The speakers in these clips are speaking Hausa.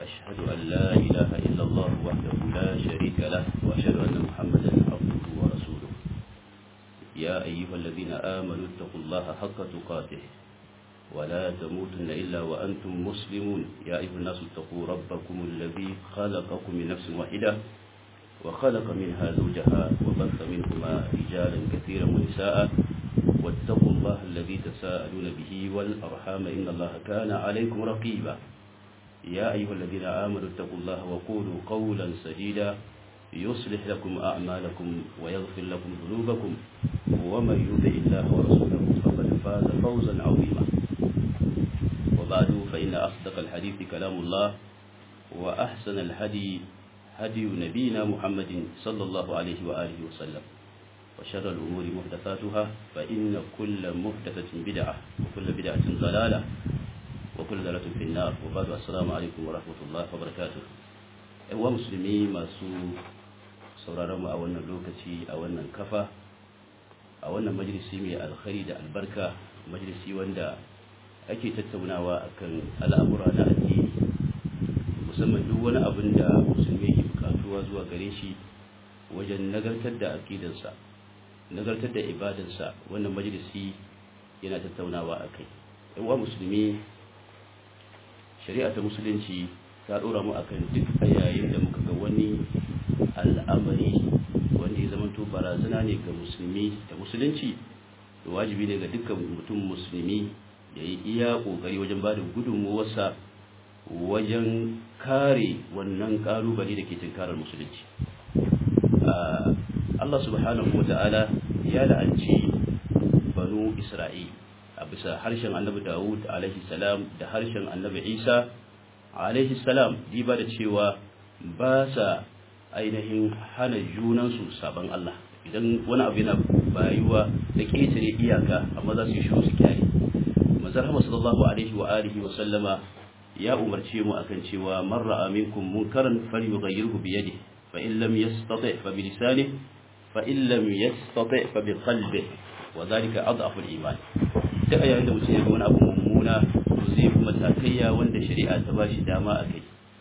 وأشهد أن لا إله إلا الله وحده لا شريك له وأشهد أن محمدا عبده ورسوله يا أيها الذين آمنوا اتقوا الله حق تقاته ولا تموتن إلا وأنتم مسلمون يا أيها الناس اتقوا ربكم الذي خلقكم من نفس واحدة وخلق منها زوجها وبث منهما رجالا كثيرا ونساء واتقوا الله الذي تساءلون به والأرحام إن الله كان عليكم رقيبا يا أيها الذين آمنوا اتقوا الله وقولوا قولا سديدا يصلح لكم أعمالكم ويغفر لكم ذنوبكم ومن يطع الله ورسوله فقد فاز فوزا عظيما وبعد فإن أصدق الحديث كلام الله وأحسن الهدي هدي نبينا محمد صلى الله عليه وآله وسلم وشر الأمور محدثاتها فإن كل محدثة بدعة وكل بدعة ضلالة وكل ضلالة في النار وبعد السلام عليكم ورحمة الله وبركاته أيها مسلمي ما سو sauraron mu a wannan lokaci a wannan kafa a wannan majalisi mai alkhari da albarka majalisi wanda ake tattaunawa akan al'amura na addini musamman duk wani abin da musulmi ke bukatuwa zuwa gare shi wajen nagartar da aqidarsa nagartar da ibadarsa wannan majalisi yana tattaunawa akai yawa musulmi shari'a ta musulunci ta dora mu akan duk a yayin da muka ga wani al'amari wanda ya zama to barazana ne ga musulmi da musulunci da wajibi ne ga dukkan mutum musulmi ya yi iya ƙoƙari wajen ba da gudunmuwarsa wajen kare wannan ƙalubale da ke tunkarar musulunci Allah subhanahu wa ta'ala ya la'anci banu Isra'il a bisa harshen annabi Dawud alaihi salam da harshen annabi Isa alaihi salam diba da cewa ba sa ainihin hana junansu sabon Allah idan wani abu yana bayuwa da ƙetare iyaka amma za su yi shi su kyale manzon Muhammad sallallahu alaihi wa alihi wa sallama ya umarce mu akan cewa man ra'a minkum munkaran falyughayyirhu bi yadihi fa in lam yastati' fa bi lisanihi fa in lam yastati' fa bi qalbihi wa dhalika adhafu al-iman da yayin da mutum ya ga wani abu mummuna to zai kuma takayya wanda shari'a ta bashi dama a kai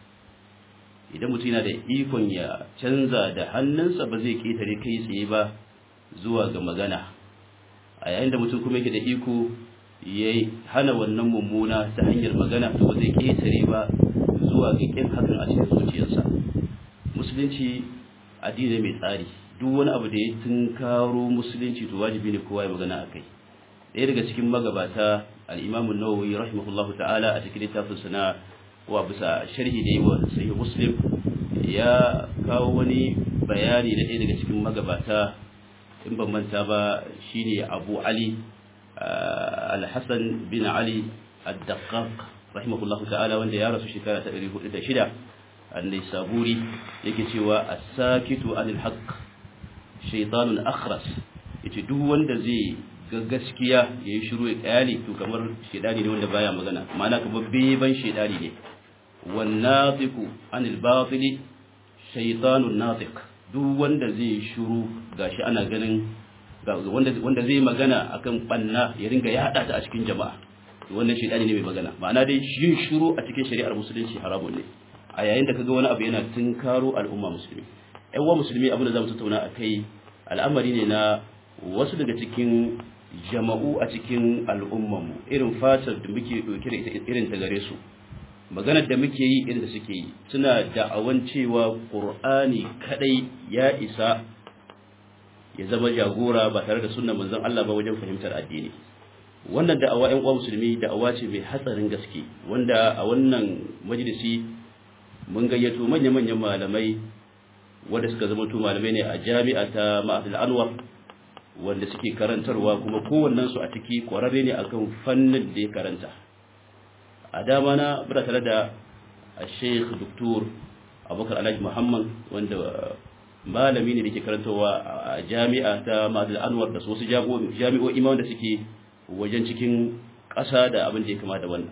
idan mutum yana da ikon ya canza da hannunsa ba zai ketare kai tsaye ba zuwa ga magana a yayin da mutum kuma yake da iko ya hana wannan mummuna ta hanyar magana to ba zai ketare ba zuwa ga kin hakan a cikin zuciyarsa musulunci addini mai tsari duk wani abu da ya tunkaro musulunci to wajibi ne kowa ya magana a kai ɗaya daga cikin magabata al-imam an-nawawi rahimahullahu ta'ala a cikin littafin sana wa bisa sharhi da yi wa sahih muslim ya kawo wani bayani da ɗaya daga cikin magabata in ban manta ba shine abu ali al-hasan bin ali ad-daqqaq rahimahullahu ta'ala wanda ya rasu shekara ta 406 annai saburi yake cewa as-sakitu anil haqq shaytanun akhras yace duk wanda zai ga gaskiya yayi shiru ya kyale to kamar shedani ne wanda baya magana ma'ana kamar beban shedani ne wannatiku anil batili shaytanun natiq duk wanda zai shiru gashi ana ganin wanda wanda zai magana akan banna ya ringa yada ta a cikin jama'a to wannan shaytani ne mai magana ma'ana dai yin shiru a cikin shari'ar musulunci haramun ne a yayin da kaga wani abu yana tunkaro al'umma musulmi ƴan uwa musulmi abin da zamu tattauna akai al'amari ne na wasu daga cikin jama'u a cikin al'ummanmu irin fatar da muke ɗauke da ita irin ta gare su maganar da muke yi irin da suke yi suna da'awan cewa ƙur'ani kadai ya isa ya zama jagora ba tare da sunnan manzon Allah ba wajen fahimtar addini wannan da'awa ƴan uwa musulmi da'awa ce mai hatsarin gaske wanda a wannan majalisi mun gayyato manya-manyan malamai wanda suka zama to malamai ne a jami'a ta Ma'adul Anwar wanda suke karantarwa kuma kowannensu a ciki ƙwararre ne akan fannin da ya karanta a dama na bada tare da a sheikh doktor abubakar alhaji muhammad wanda malami ne da ke karantarwa a jami'a ta ma'adul anwar da wasu jami'o'i ma wanda suke wajen cikin ƙasa da abin da ya kama da wannan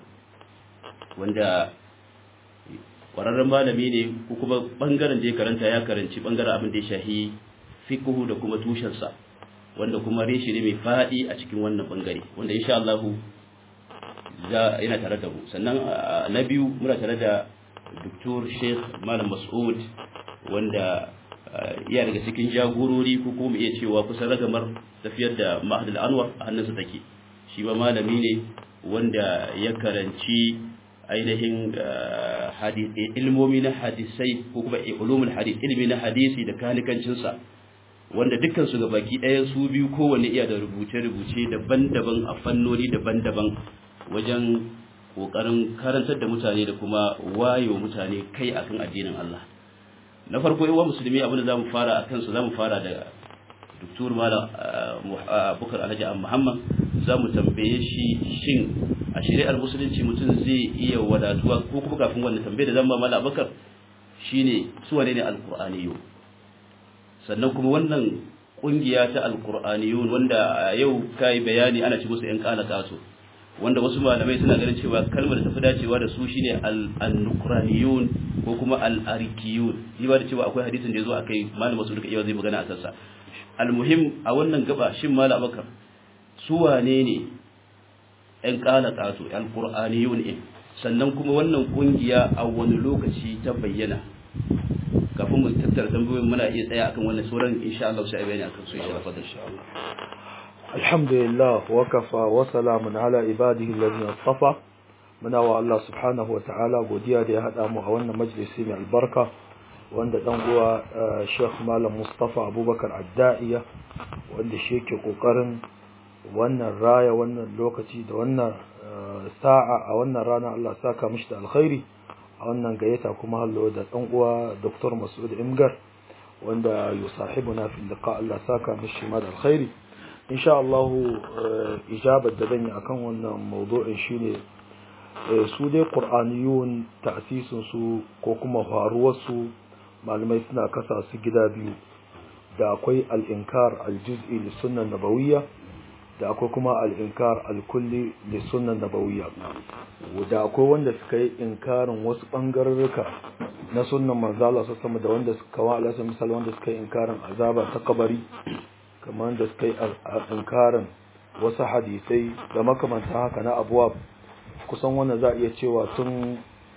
wanda ƙwararren malami ne ko kuma ɓangaren da ya karanta ya karanci ɓangaren abin da ya shahi fiqhu da kuma tushensa wanda kuma reshe ne mai faɗi a cikin wannan ɓangare wanda insha Allah za yana tare da mu sannan na biyu muna tare da Dr. Sheikh Malam Mas'ud wanda iya daga cikin jagorori ko kuma iya cewa kusan ragamar tafiyar da Mahadul Anwar a hannunsa take shi ba malami ne wanda ya karanci ainihin ilmomi na hadisai ko kuma ulumul hadis ilmi na hadisi da kanikancinsa wanda dukkan su baki ɗaya su biyu kowanne iya da rubuce-rubuce daban-daban a fannoni daban-daban wajen kokarin karantar da mutane da kuma wayo mutane kai akan addinin Allah na farko yawan musulmi abin da zamu fara akan su zamu fara da Dr. Malam Bukar Alhaji Muhammad zamu tambaye shi shin a shari'ar musulunci mutum zai iya wadatuwa ko kuma kafin wannan tambaye da zamba Malam Bukar shine su wane ne alqur'aniyu sannan kuma wannan kungiya ta alqur'aniyun wanda yau kai bayani ana ci musu yan kana taso wanda wasu malamai suna ganin cewa kalmar da tafi dacewa da su shine al-nuqraniyun ko kuma al-arikiyun ni ba da cewa akwai hadisin da yazo akai malamin su duka iya zai magana akan sa al-muhim a wannan gaba shin malam Abubakar su wane ne ɗan kala kato al-qur'aniyun in sannan kuma wannan kungiya a wani lokaci ta bayyana kafin mu tattara tambayoyin muna iya tsaya akan wannan sauran insha Allah sai bayani akan su insha Allah الحمد لله وكفى وسلام على عباده الذين اصطفى muna wa Allah subhanahu wa ta'ala godiya da ya haɗa mu a wannan majalisi mai albarka wanda ɗan uwa Sheikh Malam Mustafa Abubakar Adda'iya wanda shi yake ƙoƙarin wannan raya wannan lokaci da wannan sa'a a wannan rana Allah saka mishi da alkhairi a wannan gayyata kuma hallo da ɗan uwa Dr. Mas'ud Imgar wanda yusahibuna fil liqa Allah saka mishi ma da alkhairi insha Allah ijabar da zan yi akan wannan mawdu'in shine su dai qur'aniyun ta'sisin su ko kuma faruwar su malamai suna kasa su gida biyu da akwai al-inkar al-juz'i li sunnah nabawiyya da akwai kuma al-inkar al-kulli li sunnah nabawiyya da akwai wanda suka yi inkarin wasu bangarurruka na sunnan manzo Allah sallallahu da wanda suka wa Allah misal wanda suka yi inkarin azaba ta kabari kamar da suka yi inkarin wasu hadisai da makamanta haka na abuwa kusan wannan za a iya cewa tun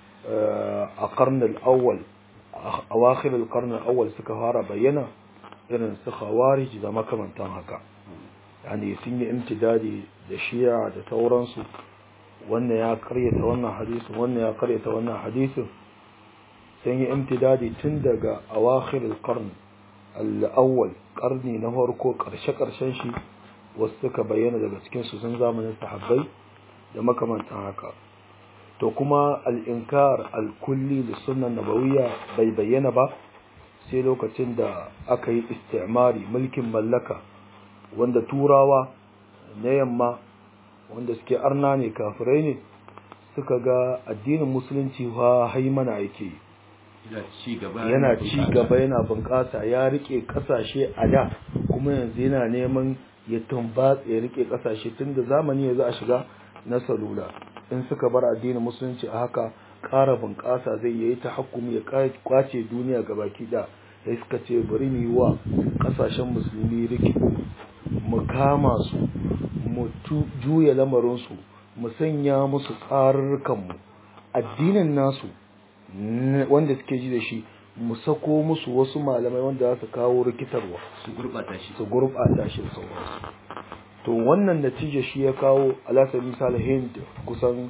a karnin awwal a wakilin karnin awwal suka fara bayyana irin su khawarij da makamantan haka yani sun yi imtidadi da shiya da tauransu wannan ya karyata wannan hadisin wannan ya karyata wannan hadisin sun yi imtidadi tun daga awakhirul qarn al-awwal karni na farko karshe karshen shi wasu suka bayyana daga cikin su sun zamanin sahabbai da makamantan haka to kuma al-inkar al-kulli da sunnan nabawiyya bai bayyana ba sai lokacin da aka yi istimari mulkin mallaka wanda turawa na yamma wanda suke arna ne kafirai ne suka ga addinin musulunci ha haimana yake yana ci gaba yana bunƙasa ya rike ƙasashe a da kuma yanzu yana neman ya tumbatsa ya rike ƙasashe tun da zamani yanzu a shiga na salula in suka bar addinin musulunci a haka ƙara bunƙasa zai yi ta hakumi ya kwace duniya gabaki da sai suka ce bari mu yi wa ƙasashen musulmi rikibu mu kama su mu juya lamarinsu mu sanya musu tsarurrukanmu addinin nasu wanda suke ji da shi mu sako musu wasu malamai wanda za su kawo rikitarwa su gurɓata shi su gurɓata shi sauransu to wannan natija shi ya kawo alasar misali hind kusan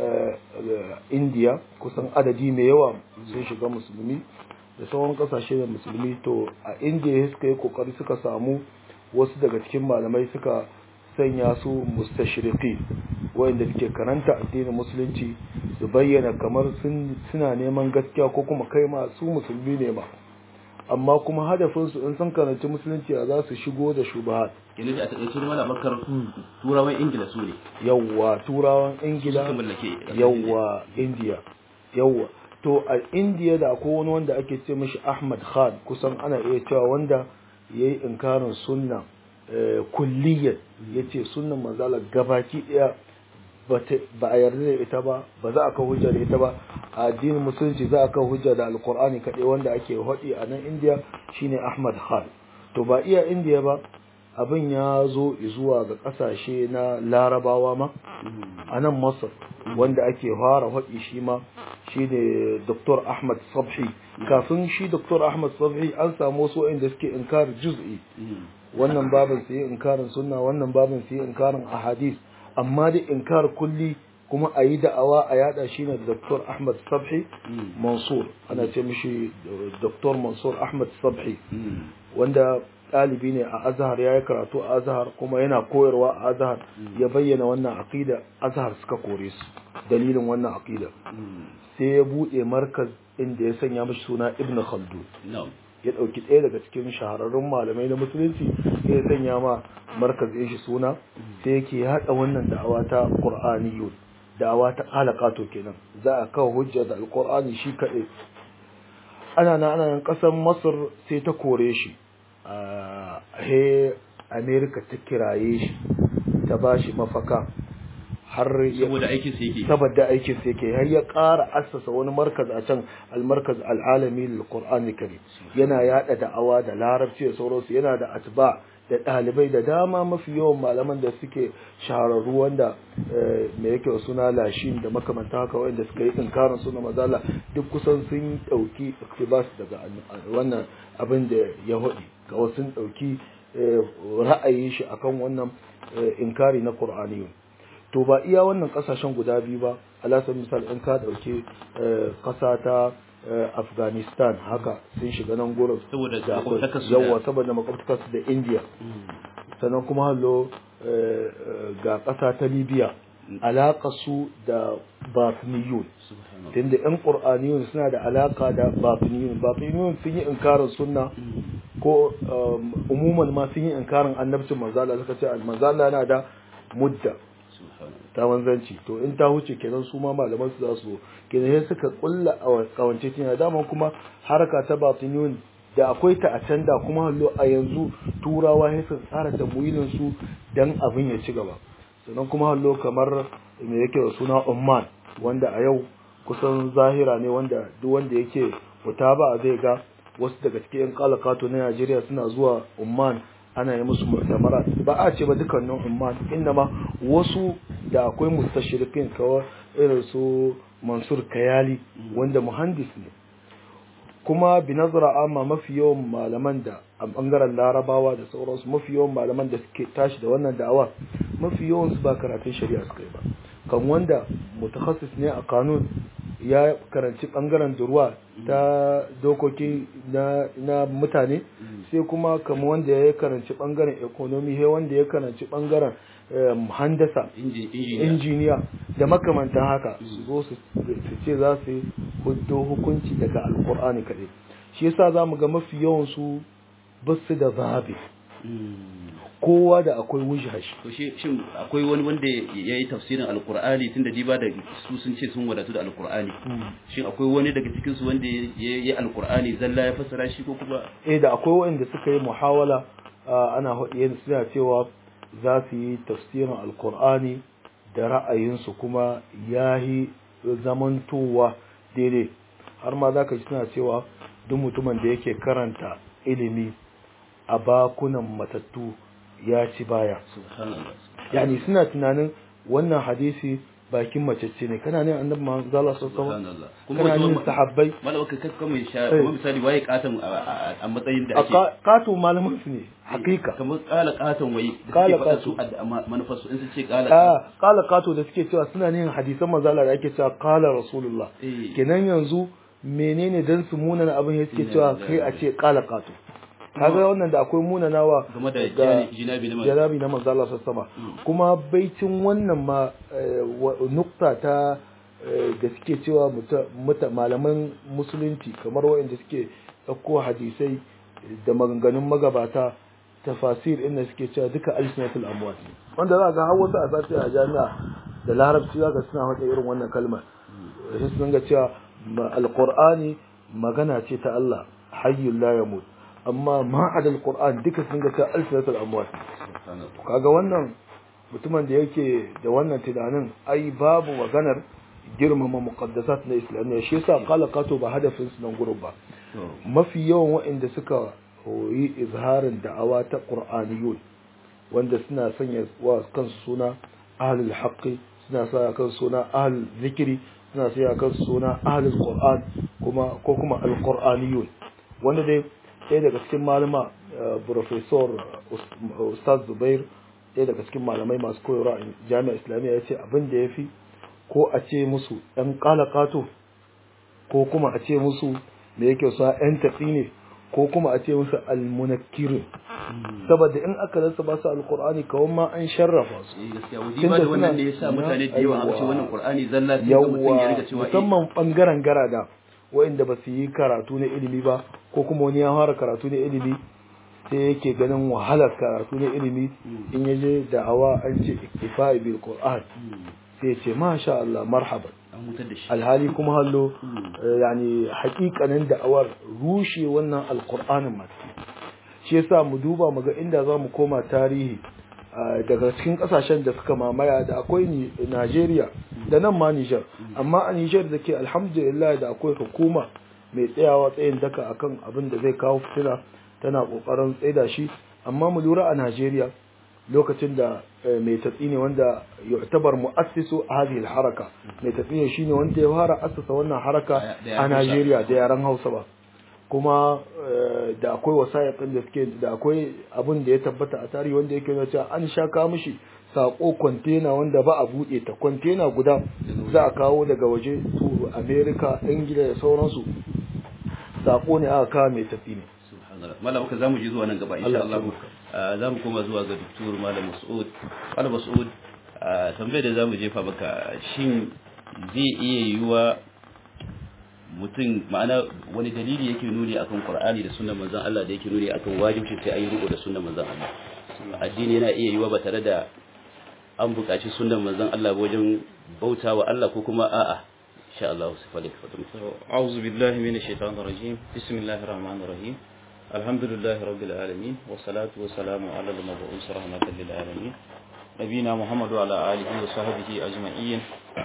india kusan adadi mai yawa sun shiga musulmi da sauran kasashe da musulmi to a india suka yi kokari suka samu wasu daga cikin malamai suka sanya su mustashriqi wanda suke karanta addinin musulunci su bayyana kamar suna neman gaskiya ko kuma kai ma su musulmi ne ma amma kuma hadafin su in sun karanci musulunci za su shigo da shubahat yanzu a takaice ne mana bakar turawan ingila su ne yawwa turawan ingila yawwa india yawwa to a indiya da akwai wani wanda ake ce mashi ahmad khan kusan ana iya cewa wanda ya yi inkarin sunna kulliyar ya ce sunnan manzala gabaki daya ba a yarda da ita ba ba za a kan hujja da ita ba a addinin musulunci za a kan hujja da alkur'ani kaɗai wanda ake haɗi a nan indiya shine ahmad khan to ba iya indiya ba abin ya zo zuwa ga kasashe na larabawa ma a nan masar wanda ake fara haɗi shi ma shi ne dr ahmad sabhi kafin shi dr ahmad sabhi an samu wasu inda suke inkar juz'i wannan babin su yi inkarin sunna wannan babin su yi inkarin ahadis amma da inkar kulli kuma a yi da'awa a yada shi ne dr ahmad sabhi mansur ana ce mishi dr mansur ahmad sabhi wanda ɗalibi ne a azhar ya yi karatu a azhar kuma yana koyarwa a azhar ya bayyana wannan aqida azhar suka kore su dalilin wannan aqida sai ya buɗe markaz inda ya sanya mishi suna ibn khaldun ya ɗauki ɗaya daga cikin shahararrun malamai na musulunci sai ya sanya ma markaz ɗin shi suna sai yake haɗa wannan da'awa ta qur'aniyun da'awa ta halakato kenan za a kawo hujja da alqur'ani shi kaɗai ana nan ana nan ƙasar masar sai ta kore shi he america ta kiraye shi ta ba shi mafaka har saboda aikin sa yake saboda aikin sa yake har ya ƙara assasa wani markaz a can almarkaz al'alami lil qur'ani kare yana yada da'awa da larabci da sauransu yana da atba da ɗalibai da dama mafi yawan malaman da suke shahararru wanda me yake suna lashin da makamanta haka wanda suka yi inkarin suna mazala duk kusan sun ɗauki iktibas daga wannan abin da ya haɗi ga wasu sun ɗauki ra'ayin shi akan wannan inkari na qur'aniyun to ba iya wannan kasashen guda biyu ba alasar misal in ka ɗauki ƙasa ta afghanistan haka sun shiga nan gurin saboda yawa saboda makwabtakarsu da india sannan kuma hallo ga ƙasa ta libya alaƙa su da batiniyun tunda yan ƙur'aniyun suna da alaƙa da batiniyun batiniyun sun yi inkarin sunna ko umuman ma sun yi inkarin annabcin manzala suka ce manzala yana da mudda ta wanzanci to in ta huce kenan su ma malaman su za su kenan sai suka kulla a kawance tana dama kuma haraka ta batiniyun da akwai ta a can da kuma hallo a yanzu turawa sai su tsara tamwilin su dan abin ya ci gaba sannan kuma hallo kamar me yake da suna Umman wanda a yau kusan zahira ne wanda duk wanda yake fita ba zai ga wasu daga cikin yan kalakato na Najeriya suna zuwa Umman ana yi musu mu'tamara ba a ce ba dukkanin umman ma wasu da akwai mustashrikin kawai irin su Mansur Kayali wanda muhandis ne kuma bi nazara amma mafi yawan malaman da a bangaren larabawa da sauransu mafi yawan malaman da suke tashi da wannan da'awa mafi yawan su ba karatun shari'a suka yi ba kan wanda mutakassis ne a kanun ya karanci bangaren durwa ta dokoki na, na mutane sai kuma kama wanda ya karanci bangaren economy sai wanda ya karanci bangaren um, handasa injiniya da makamantan haka su zo su ce za su hudo hukunci daga alkur'ani kaɗai shi yasa za mu ga mafi yawan su basu da zabi kowa da akwai wujhashi to shi shin akwai wani wanda ya yi tafsirin alkur'ani tunda diba da su sun ce sun wadatu da alkur'ani shin akwai wani daga cikin su wanda ya yi alkur'ani zalla ya fassara shi ko kuma eh da akwai wanda suka yi muhawala ana yin suna cewa za su yi tafsirin alkur'ani da ra'ayinsu kuma yahi zamantowa daidai har ma za ka ji suna cewa duk mutumin da yake karanta ilimi a bakunan matattu ya ci baya yani suna tunanin wannan hadisi bakin mace ce ne kana ne annabi manzo Allah sallallahu alaihi wasallam kana ne sahabbai malaka kai kuma sha kuma misali waye katan a matsayin da ake katu malaman su ne hakika kamar kala katan waye Kala kala katu. katu manufar su in sun ce kala ah kala kato da suke cewa suna ne hadisan manzo Allah da ake cewa qala rasulullah Eh. kenan yanzu menene dan su munana abin ya suke cewa kai a ce kala kato kaga wannan da akwai munanawa game da ga jinabi na janabi na manzo Allah sallallahu alaihi kuma baicin wannan ma eh, wa- nukta ta eh, da suke cewa muta- muta- malaman musulunci kamar waɗanda suke ɗauko hadisai da maganganun magabata tafasir inda suke cewa duka alsinatul amwat ne. wanda za ga har wasu a sace a jami'a da larabci za ka suna faɗa irin wannan kalmar sai su dinga cewa ma- alqur'ani magana ce ta Allah hayyul la yamut amma ma'ad alqur'an duka sun ga cewa alsinatul amwat kaga wannan mutumin da yake da wannan tunanin ai babu maganar girmama muqaddasat na islamiyya shi yasa qala qato ba hadafin su nan gurin ba mafi yawan waɗanda suka koyi izharin da'awa ta qur'aniyun wanda suna sanya wa kansu suna ahlul haqqi suna sa kansu suna ahlul zikri suna sa kansu suna ahlul qur'an kuma ko kuma alqur'aniyun wanda dai ɗaya daga cikin malama professor ustaz zubair ɗaya daga cikin malamai masu koyarwa a jami'a islamiyya ya ce abin da ya fi ko a ce musu ɗan ƙalaƙato ko kuma a ce musu me yake sa ‘yan tafi ne ko kuma a ce musu almunakkirin saboda in aka rasa ba su alkur'ani kawai ma an sharrafa su gaskiya wajiba da wannan ne yasa mutane da yawa aka ce wannan qur'ani zalla sai ga mutum ya riga cewa musamman bangaren garada wa'inda ba su yi karatu na ilimi ba ko kuma wani ya fara karatu na ilimi sai yake ganin wahalar karatu na ilimi in ya je da'awa an ce iktifa bil qur'an sai ya ce masha Allah marhaban alhali kuma hallo yani hakikanin da'awar rushe wannan alqur'anin ma shi yasa mu duba mu ga inda za mu koma tarihi daga cikin kasashen da suka mamaya da akwai Najeriya da nan ma Niger amma a Niger da ke alhamdulillah da akwai hukuma mai tsayawa tsayin daka akan abin da zai kawo fitina tana kokarin tsaida shi amma mu lura a Najeriya lokacin da mai tatsi ne wanda yu'tabar mu'assisu hadhihi al-haraka mai tatsi ne shine wanda ya fara assasa wannan haraka a Najeriya da yaran Hausa ba kuma da akwai wasayakan da suke da akwai abin da ya tabbata a tarihi wanda yake nuna cewa an sha kawo mishi sako kwantena wanda ba a buɗe ta kwantena guda za a kawo daga waje su America Ingila da sauransu sako ne aka kawo mai tafi ne malam ka zamu je zuwa nan gaba insha Allah za mu koma zuwa ga doktor malam Mas'ud malam Mas'ud tambayar da zamu jefa maka shin zai iya yiwa mutum ma'ana wani dalili yake nuni akan Qur'ani da sunnar manzon Allah da yake nuni akan wajibci sai ayi riko da sunnar manzon Allah addini yana iya yiwa ba tare da an buƙaci sunnar manzon Allah wajen bautawa Allah ko kuma a'a insha Allah su falik fatum a'udhu billahi minash shaitanir rajim bismillahir rahmanir rahim alhamdulillahi rabbil alamin wassalatu wassalamu ala al-mab'us rahmatan lil alamin nabina muhammadu ala alihi wa sahbihi ajma'in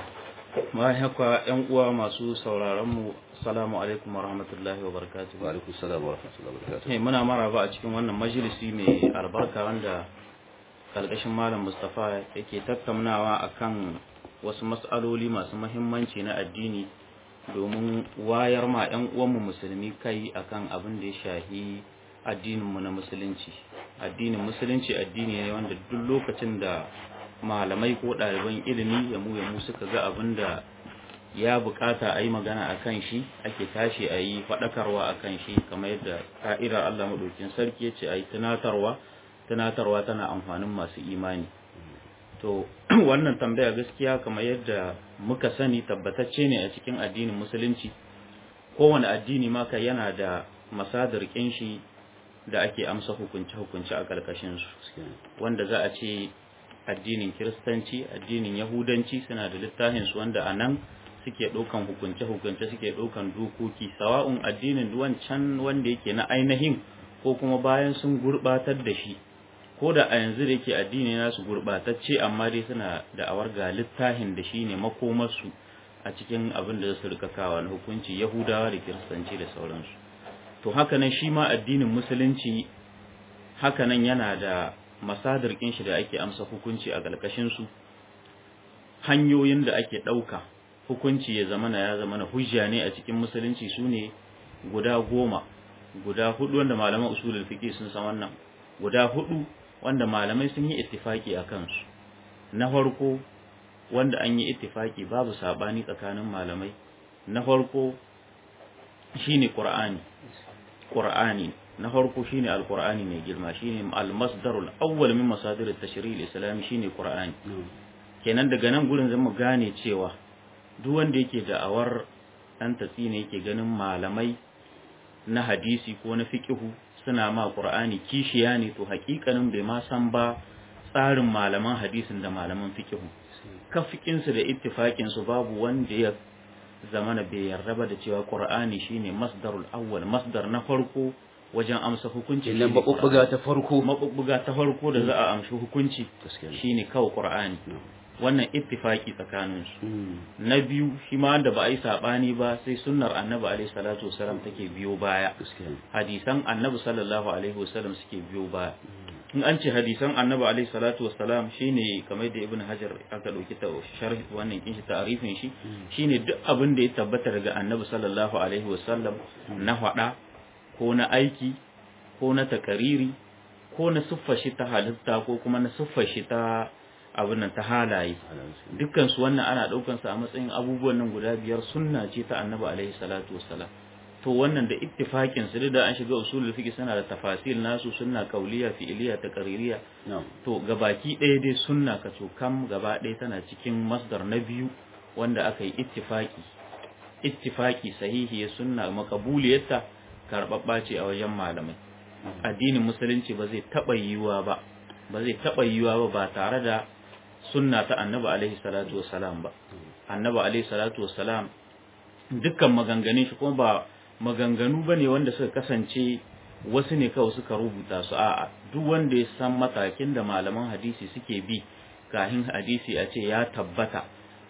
ma haka yan uwa masu sauraron mu assalamu alaikum wa rahmatullahi wa barakatuh wa alaikum assalam wa rahmatullahi wa barakatuh eh muna maraba a cikin wannan majalisi mai albarka wanda karkashin malam Mustafa yake tattaunawa akan wasu mas'aloli masu muhimmanci na addini domin wayar ma 'yan uwanmu musulmi kai akan abin da ya shahi addininmu na musulunci addinin musulunci addini ne wanda duk lokacin da malamai ko ɗaliban ilimi ya mu ya mu suka ga abin da ya bukata a yi magana a kan shi ake tashi a yi faɗakarwa a kan shi kamar yadda ka'idar Allah maɗaukin sarki ya ce a yi tunatarwa tunatarwa tana amfanin masu imani to wannan tambaya gaskiya kamar yadda muka sani tabbatacce ne a cikin addinin musulunci kowane addini maka yana da masadar shi da ake amsa hukunce-hukunce a ƙarƙashin su wanda za a ce addinin kiristanci addinin yahudanci suna da littafin su wanda a nan suke ɗaukan hukunce-hukunce suke ɗaukan dokoki sawa'un addinin wancan wanda yake na ainihin ko kuma bayan sun gurɓatar da shi ko da a yanzu da yake addini nasu gurɓatacce amma dai suna da awar ga littafin da shi ne makomarsu a cikin abin da su rika kawa na hukunci yahudawa da kiristanci da sauransu to hakanan shi ma addinin musulunci hakanan yana da masadar shi da ake amsa hukunci a ƙarƙashin su hanyoyin da ake ɗauka hukunci ya zamana ya zamana hujja ne a cikin musulunci su ne guda goma guda hudu wanda malaman usulul fiqh sun san wannan guda hudu wanda malamai sun yi ittifaki a kansu na farko wanda an yi ittifaki babu sabani tsakanin malamai na farko shine qur'ani qur'ani na farko shine alqur'ani mai girma shine almasdarul awwal min masadir at-tashri' al-islami shine qur'ani kenan daga nan gurin zan mu gane cewa duk wanda yake da'awar dan tatsi ne yake ganin malamai na hadisi ko na fiqhu suna ma Qur'ani kishiya ne to hakikanin bai ma san ba tsarin malaman hadisin da malaman fiqhu kafikin su da ittifakin su babu wanda ya zamana bai yarda ba da cewa Qur'ani shine masdarul awwal masdar na farko wajen amsa hukunci Idan mabubbuga ta farko mabubbuga ta farko da za a amshi hukunci shine kawai Qur'ani wannan ittifaki tsakanin su na biyu shi ma wanda ba a yi sabani ba sai sunnar annabi alaihi salatu wasalam take biyo baya hadisan annabi sallallahu alaihi wasallam suke biyo baya in an ce hadisan annabi alaihi salatu wassalam shine kamar da ibn hajar aka dauki ta sharh wannan kin shi ta'rifin shi shine duk abin da ya tabbata daga annabi sallallahu alaihi wasallam na hada ko na aiki ko na takariri ko na siffar shi ta halitta ko kuma na siffar shi ta abin nan ta halaye dukkan su wannan ana daukan su a matsayin abubuwan nan guda biyar sunna ce ta annabi alaihi salatu wassalam to wannan da ittifakin su da an shiga usulul fiqh suna da tafasil nasu sunna kauliya fi'liya taqririya to gabaki ɗaya dai sunna ka kam gaba ɗaya tana cikin masdar na biyu wanda aka yi ittifaki ittifaki sahihi ya sunna makabuliyarta karbabba ce a wajen malamai addinin musulunci ba zai taba yiwuwa ba ba zai taba yiwuwa ba ba tare da sunna ta annabi alaihi salatu wassalam ba annabi alaihi salatu wassalam dukkan maganganun shi kuma ba maganganu ba ne wanda suka kasance wasu ne kawai suka rubuta su a'a duk wanda ya san matakin da malaman hadisi suke bi kahin hadisi a ce ya tabbata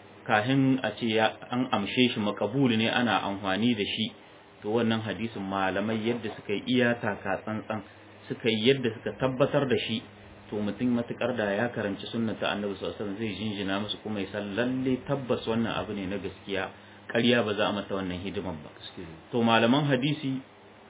kahin a ce an amshe shi makabuli ne ana amfani da shi to wannan hadisin malamai yadda suka yi iyata ka tsantsan suka yi yadda suka tabbatar da shi to mutum matukar da ya karanci sunnata annabi sallallahu alaihi wasallam zai jinjina musu kuma ya san lalle tabbas wannan abu ne na gaskiya ƙarya ba za a mata wannan hidiman ba to malaman hadisi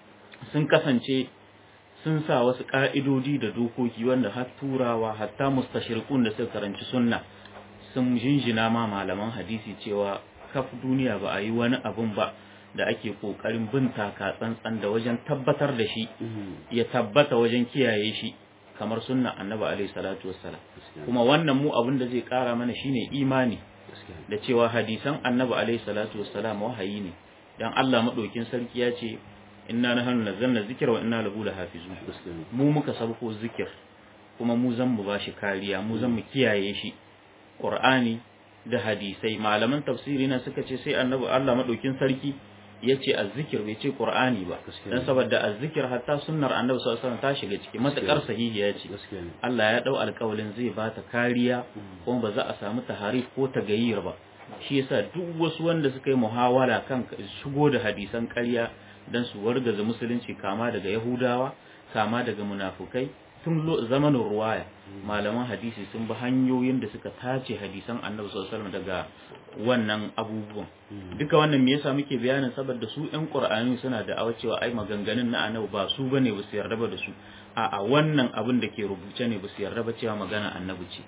sun kasance sun sa wasu ƙa'idodi da dokoki wanda har turawa hatta mustashirkun da suka karanci sunna sun jinjina ma malaman hadisi cewa kaf duniya ba a yi wani abun ba da ake ƙoƙarin bin taka tsantsan da wajen tabbatar da shi ya tabbata wajen kiyaye shi kamar sunna annabi alaihi salatu wassalam kuma wannan mu abin da zai ƙara mana shine imani da cewa hadisan annabi alaihi salatu wassalam wahayi ne dan Allah madaukin sarki ya ce inna nahnu nazzalna dhikra wa inna lahu lahafizun mu muka sabko zikir kuma mu zan mu bashi kariya mu zan mu kiyaye shi qur'ani da hadisai malaman tafsiri na suka ce sai annabi Allah madaukin sarki ya ce azzikir bai ce qur'ani ba dan saboda azzikir hatta sunnar annabi sallallahu alaihi wasallam ta shiga ciki matakar sahihi ya ce Allah ya dau alƙawalin zai ba ta kariya kuma ba za a samu taharif ko tagayyir ba shi yasa duk wasu wanda suka yi muhawara kan shigo da hadisan ƙarya dan su wargaza musulunci kama daga yahudawa kama daga munafukai tun zamanin ruwaya malaman hadisi sun bi hanyoyin da suka tace hadisan annabi sallallahu alaihi wasallam daga wannan abubuwan duka wannan me yasa muke bayanin saboda su ɗan qur'ani suna da awa cewa ai maganganun na annabi ba su bane ba su yarda ba da su a a wannan abin da ke rubuce ne ba su yarda ba cewa magana annabi ce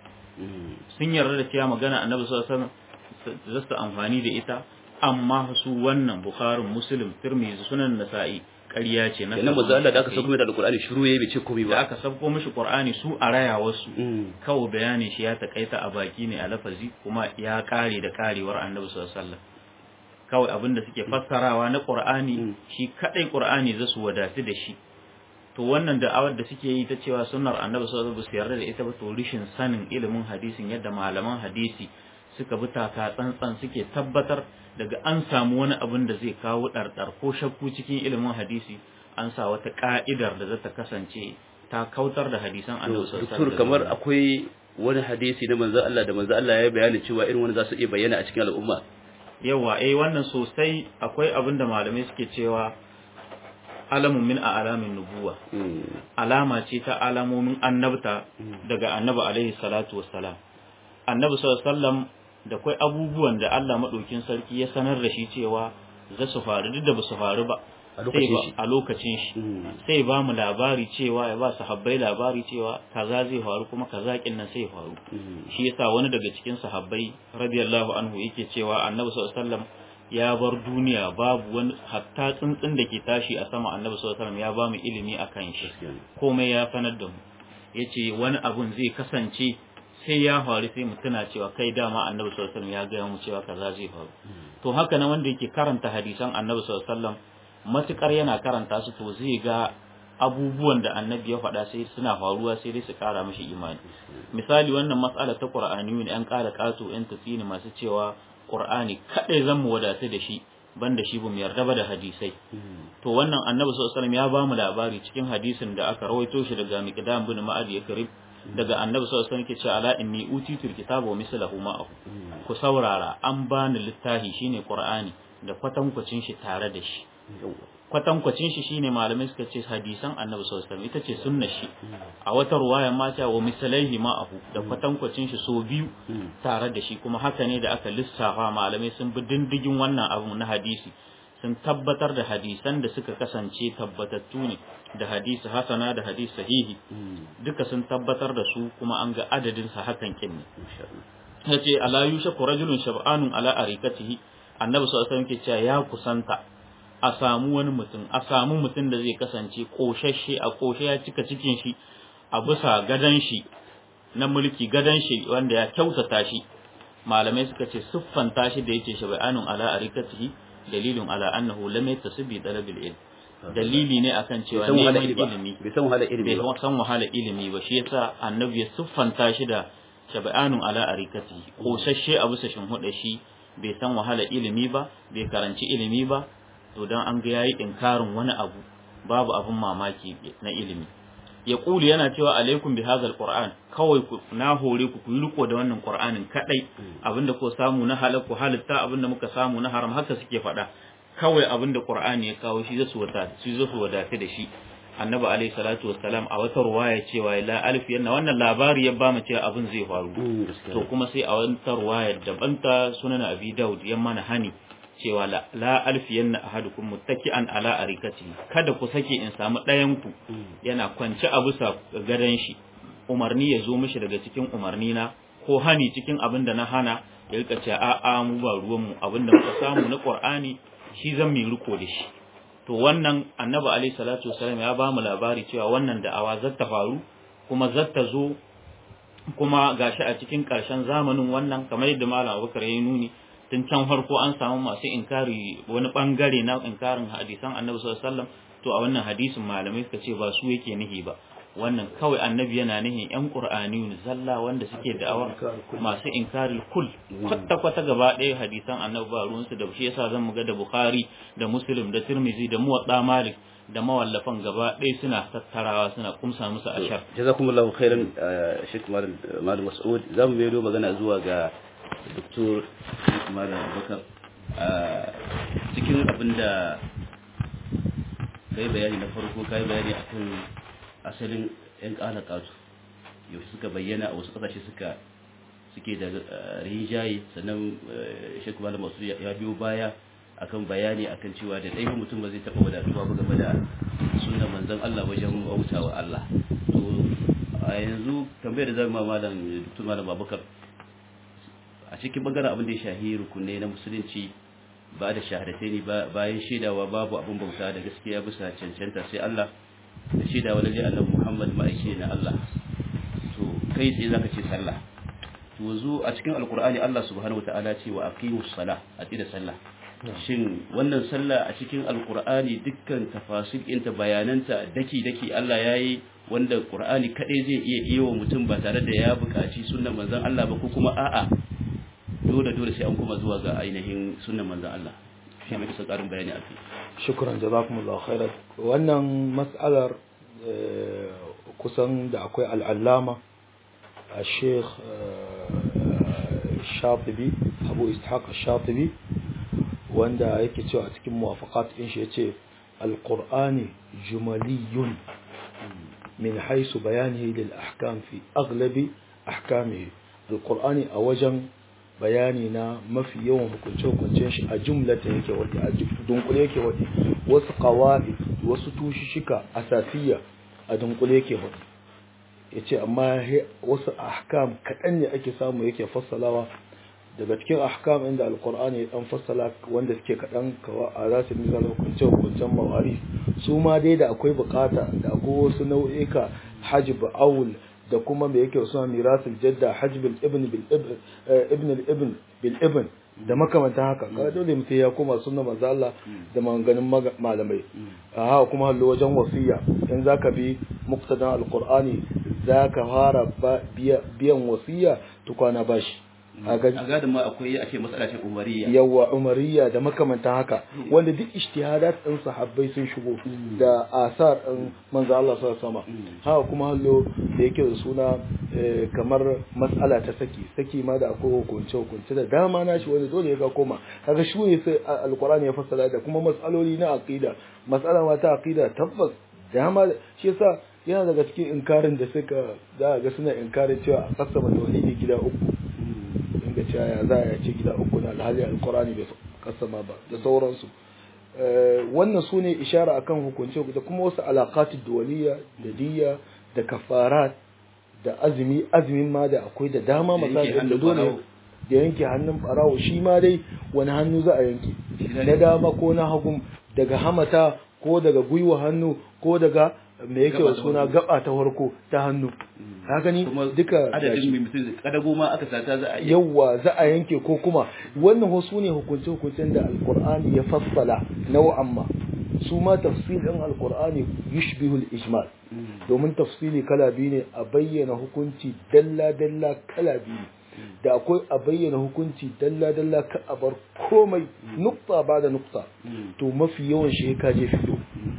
sun yarda da cewa magana annabi sallallahu alaihi wasallam za su amfani da ita amma su wannan bukhari muslim tirmidhi sunan nasa'i ƙarya ce na kenan manzo Allah da aka sauko da alqur'ani shiru yayi bai ce komai da ba aka sauko mishi qur'ani su a raya wasu kawai bayani shi ya takaita a baki ne a lafazi kuma ya kare da karewar annabi sallallahu alaihi wasallam kawai abin da suke fassarawa na qur'ani shi kadai qur'ani za su wadatu da shi to wannan da'awar da suke yi ta cewa sunnar annabi sallallahu alaihi wasallam yarda da ita ba to rishin sanin ilimin hadisin yadda malaman hadisi suka bi taka tsantsan suke tabbatar daga an samu wani abin da zai kawo ɗarɗar ko shakku cikin ilimin hadisi an sa wata ka'idar da za ta kasance ta kautar da hadisan annabi sallallahu alaihi Duktur wasallam kamar akwai wani hadisi na manzo Allah da manzo Allah ya bayani cewa irin wani za su iya bayyana a cikin al'umma yawa eh wannan sosai akwai abin da malamai suke cewa alamun min a alamin nubuwa alama ce ta alamomin annabta daga annabi alaihi salatu wassalam annabi sallallahu alaihi wasallam da kai abubuwan da Allah madaukin sarki ya sanar da shi cewa za su faru duk da ba su faru ba A sai lokacin ba shi. a lokacin shi sai ba mu labari cewa ya ba sahabbai labari cewa kaza zai faru kuma kaza kin nan sai ya faru shi yasa wani daga cikin sahabbai radiyallahu anhu yake cewa annabi sallallahu alaihi wasallam ya bar duniya babu wani hatta tsuntsun da ke tashi a sama annabi sallallahu alaihi wasallam ya ba mu ilimi akan shi komai ya sanar da mu yace wani abun zai kasance sai ya faru sai mu tuna cewa kai dama annabi sallallahu alaihi wasallam ya gaya mu cewa kaza zai faru to haka nan wanda yake karanta hadisan annabi sallallahu alaihi wasallam matukar yana karanta su to zai ga abubuwan da annabi ya faɗa sai suna faruwa sai dai su ƙara mishi imani misali wannan matsala ta qur'ani ne an ƙara ƙato yan tasini masu cewa qur'ani kadai zan mu wadatu da shi banda shi bamu yarda ba da hadisai to wannan annabi sallallahu alaihi wasallam ya ba mu labari cikin hadisin da aka rawaito shi daga miqdam bin ma'ad ya karib daga annabi sallallahu alaihi wasallam yake cewa ala inni utitul kitaba wa mislahu ma'ahu ku saurara an bani littafi shine qur'ani da kwatankwacin shi tare da shi kwatankwacin shi shine malamai suka ce hadisan annabi sallallahu alaihi wasallam ita ce sunnar shi a wata ruwaya ma ta wa misalaihi ma'ahu da kwatankwacin shi so biyu tare da shi kuma haka ne da aka lissafa malamai sun bi dindigin wannan abu na hadisi sun tabbatar da hadisan da suka kasance tabbatattu ne da hadisi hasana da hadisi sahihi duka sun tabbatar da su kuma an ga adadin sa hakan kin ne yace ala yushaku rajulun shab'anun ala arikatihi annabi sallallahu alaihi wasallam ke cewa ya kusanta a samu wani mutum a samu mutum da zai kasance koshashe a koshe ya cika cikin shi a bisa gadan shi na mulki gadan shi wanda ya kyautata shi malamai suka ce siffanta shi da yake shab'anun ala arikatihi dalilun ala annahu lam yattasibi talabil ilm dalili ne akan cewa neman ilimi bai san wahala ilimi bai san wahala ilimi ba shi yasa annabi ya siffanta shi da shab'anun ala arikatihi koshashe a bisa shinhuda shi bai san wahala ilimi ba bai karanci ilimi ba to dan an ga yayi inkarin wani abu babu abun mamaki na ilimi ya kuli yana cewa alaikum bi hadzal qur'an kawai ku na hore ku ku yi riko da wannan qur'anin kadai abinda ko samu na halal ku halitta abinda muka samu na haram haka suke faɗa kawai abinda qur'ani ya kawo shi zasu wata shi zasu wadata da shi annabi alaihi salatu wassalam a wata ruwaya cewa la alf yanna wannan labari ya bamu cewa abin zai faru to kuma sai a wata ruwaya daban ta sunan abi daud ya mana hani cewa la, la alfiyanna ahadukum muttaki'an ala arikati kada ku sake in samu ɗayan ku yana kwance a bisa gadon shi umarni ya zo mishi daga cikin umarni na ko hani cikin abin da na hana ya rika ce a a mu ba ruwan mu abin da muka samu na qur'ani shi zan mi riko da shi to wannan annabi alaihi salatu wasallam ya ba mu labari cewa wannan da'awa zata faru kuma zata zo kuma gashi a cikin ƙarshen zamanin wannan kamar yadda malam Abubakar ya yi nuni tun can farko an samu masu inkari wani bangare na inkarin hadisan annabi sallallahu alaihi wasallam to a wannan hadisin malamai suka ce ba su yake nihi ba wannan kawai annabi yana nihin yan qur'aniyun zalla wanda suke da'awar masu inkari kul kwata kwata gaba ɗaya hadisan annabi ba ruwansu da shi yasa zan muga da bukhari da muslim da tirmizi da muwatta malik da mawallafan gaba ɗaya suna tattarawa suna kumsa musu ashar jazakumullahu khairan shek malam mas'ud zamu mai magana zuwa ga doktor malam abubakar cikin abin da kai bayani na farko kai bayani akan asalin yan kala katu yau suka bayyana a wasu kasashe suka suke da rinjaye sannan shekku malam masu ya biyo baya akan bayani akan cewa da ɗaya mutum ba zai taɓa wadatuwa ba game da sunan manzon Allah wajen bautawa Allah to a yanzu tambayar da zama malam doktor malam abubakar a cikin bangaren abin da ya shahi rukunai na musulunci ba da shahadatai ne bayan shaidawa babu abin bauta da gaskiya bisa cancanta sai Allah da shaidawa lalle Allah Muhammad ma'aiki na Allah to kai tsaye zaka ce sallah to yanzu a cikin alkur'ani Allah subhanahu wataala ce wa aqimus sala a tsida sallah shin wannan sallah a cikin alkur'ani dukkan tafasil ɗinta bayananta daki daki Allah yayi wanda qur'ani kadai zai iya iya wa mutum ba tare da ya buƙaci sunnan manzon Allah ba ko kuma a'a dole dole sai an kuma zuwa ga ainihin sunan manzon Allah shi mai kusa karin bayani a kai shukran jazakumullahu khairan wannan mas'alar kusan da akwai al'allama a sheikh shatibi abu ishaq shatibi wanda yake cewa a cikin muwafaqat din shi yace alqur'ani jumaliyun min haisu bayanihi lil ahkam fi aglabi ahkamihi alqur'ani a wajen bayani na mafi yawan hukunce-hukuncen shi a jumlata yake wadi a dunkule yake wadi wasu qawaid wasu tushishika asasiya a dunkule yake wadi yace amma wasu ahkam kadan ne ake samu yake fassalawa daga cikin ahkam inda alqur'ani ya dan fassala wanda suke kadan kawa a rasu misal hukunce-hukuncen mawari su ma dai da akwai bukata da akwai wasu nau'ika hajib aul da kuma me yake suna mirasul jadda hajbul ibn bil ibn al ibn bil ibn da makamantan haka kaga dole mutum ya koma sunna manzo Allah da maganganun malamai a kuma hallo wajen wasiya in zaka bi muqtadan alqur'ani zaka fara biyan wasiya to kwana bashi a gani a gadin ma akwai ake matsala ce umariya yawa umariya da makamantan haka wanda duk ijtihadat din sahabbai sun shigo da asar din manzo Allah sallallahu alaihi wasallam haka kuma hallo da yake da suna eh, kamar mas'ala ta saki saki ma da akwai hukunce hukunce da dama na shi wanda dole ya ga koma kaga shi ne sai a- alqur'ani ya fassara da kuma mas'aloli na aqida mas'ala ma ta aqida tabbas dama shi yasa yana daga cikin inkarin da suka za a ga suna inkarin cewa a kasama tauhidi gida uku inga cewa ya za a ce gida uku na alhali alkurani bai kasama ba da sauransu Eh, wannan su ne ishara akan hukunce da kuma wasu alaƙatu duwaliya da diya da kafarat da azumi azumin ma da akwai da dama Da yanke masajin da hannun dole ɓarawo. da yanke hannun barawo shi ma dai wani hannu za a yanke Shi ne. na dama ko na hagu daga hamata ko daga gwiwa hannu ko daga me yake Gaba wa ta suna farko. gaba ta farko ta hannu ka gani kuma duka gashi. adadin mai mutum kadago ma aka sata za a yi yawwa za a yanke ko kuma wannan wasu ne hukunce-hukuncen da alkur'ani ya fassala nau'an ma su ma tafsirin alkur'ani yushbihu al-ijmal domin tafsili kala biyu ne a bayyana hukunci dalla-dalla kala biyu da akwai a bayyana hukunci dalla-dalla ka a bar komai nukta ba da nukta to mafi yawan shi ka je fito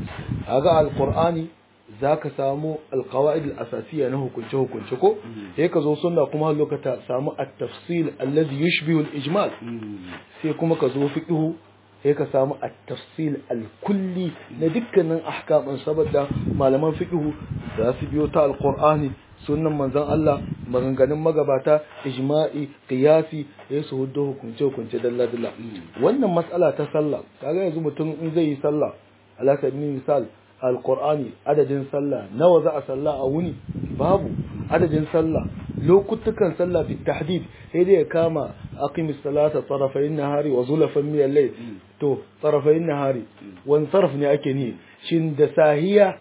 kaga alkur'ani za ka samu alkawa'id al-asasiya na hukunce hukunce ko sai ka zo sunna kuma har lokata samu at-tafsil alladhi yushbihu al-ijmal sai kuma ka zo fiqhu sai ka samu at-tafsil al-kulli na dukkanin ahkamin saboda malaman fiqhu za su biyo ta alqur'ani sunnan manzon Allah maganganun magabata ijma'i qiyasi sai su huddo hukunce hukunce dalla dalla wannan mas'ala ta sallah kaga yanzu mutum in zai yi sallah ala sabili misal alqur'ani adadin sallah nawa za a sallah a wuni babu adadin sallah lokutukan sallah bi tahdid sai dai ya kama aqimis salata tarafayn nahari wa zulafan min al-layl to tarafayn nahari wani sarf ne ake ni shin da sahiya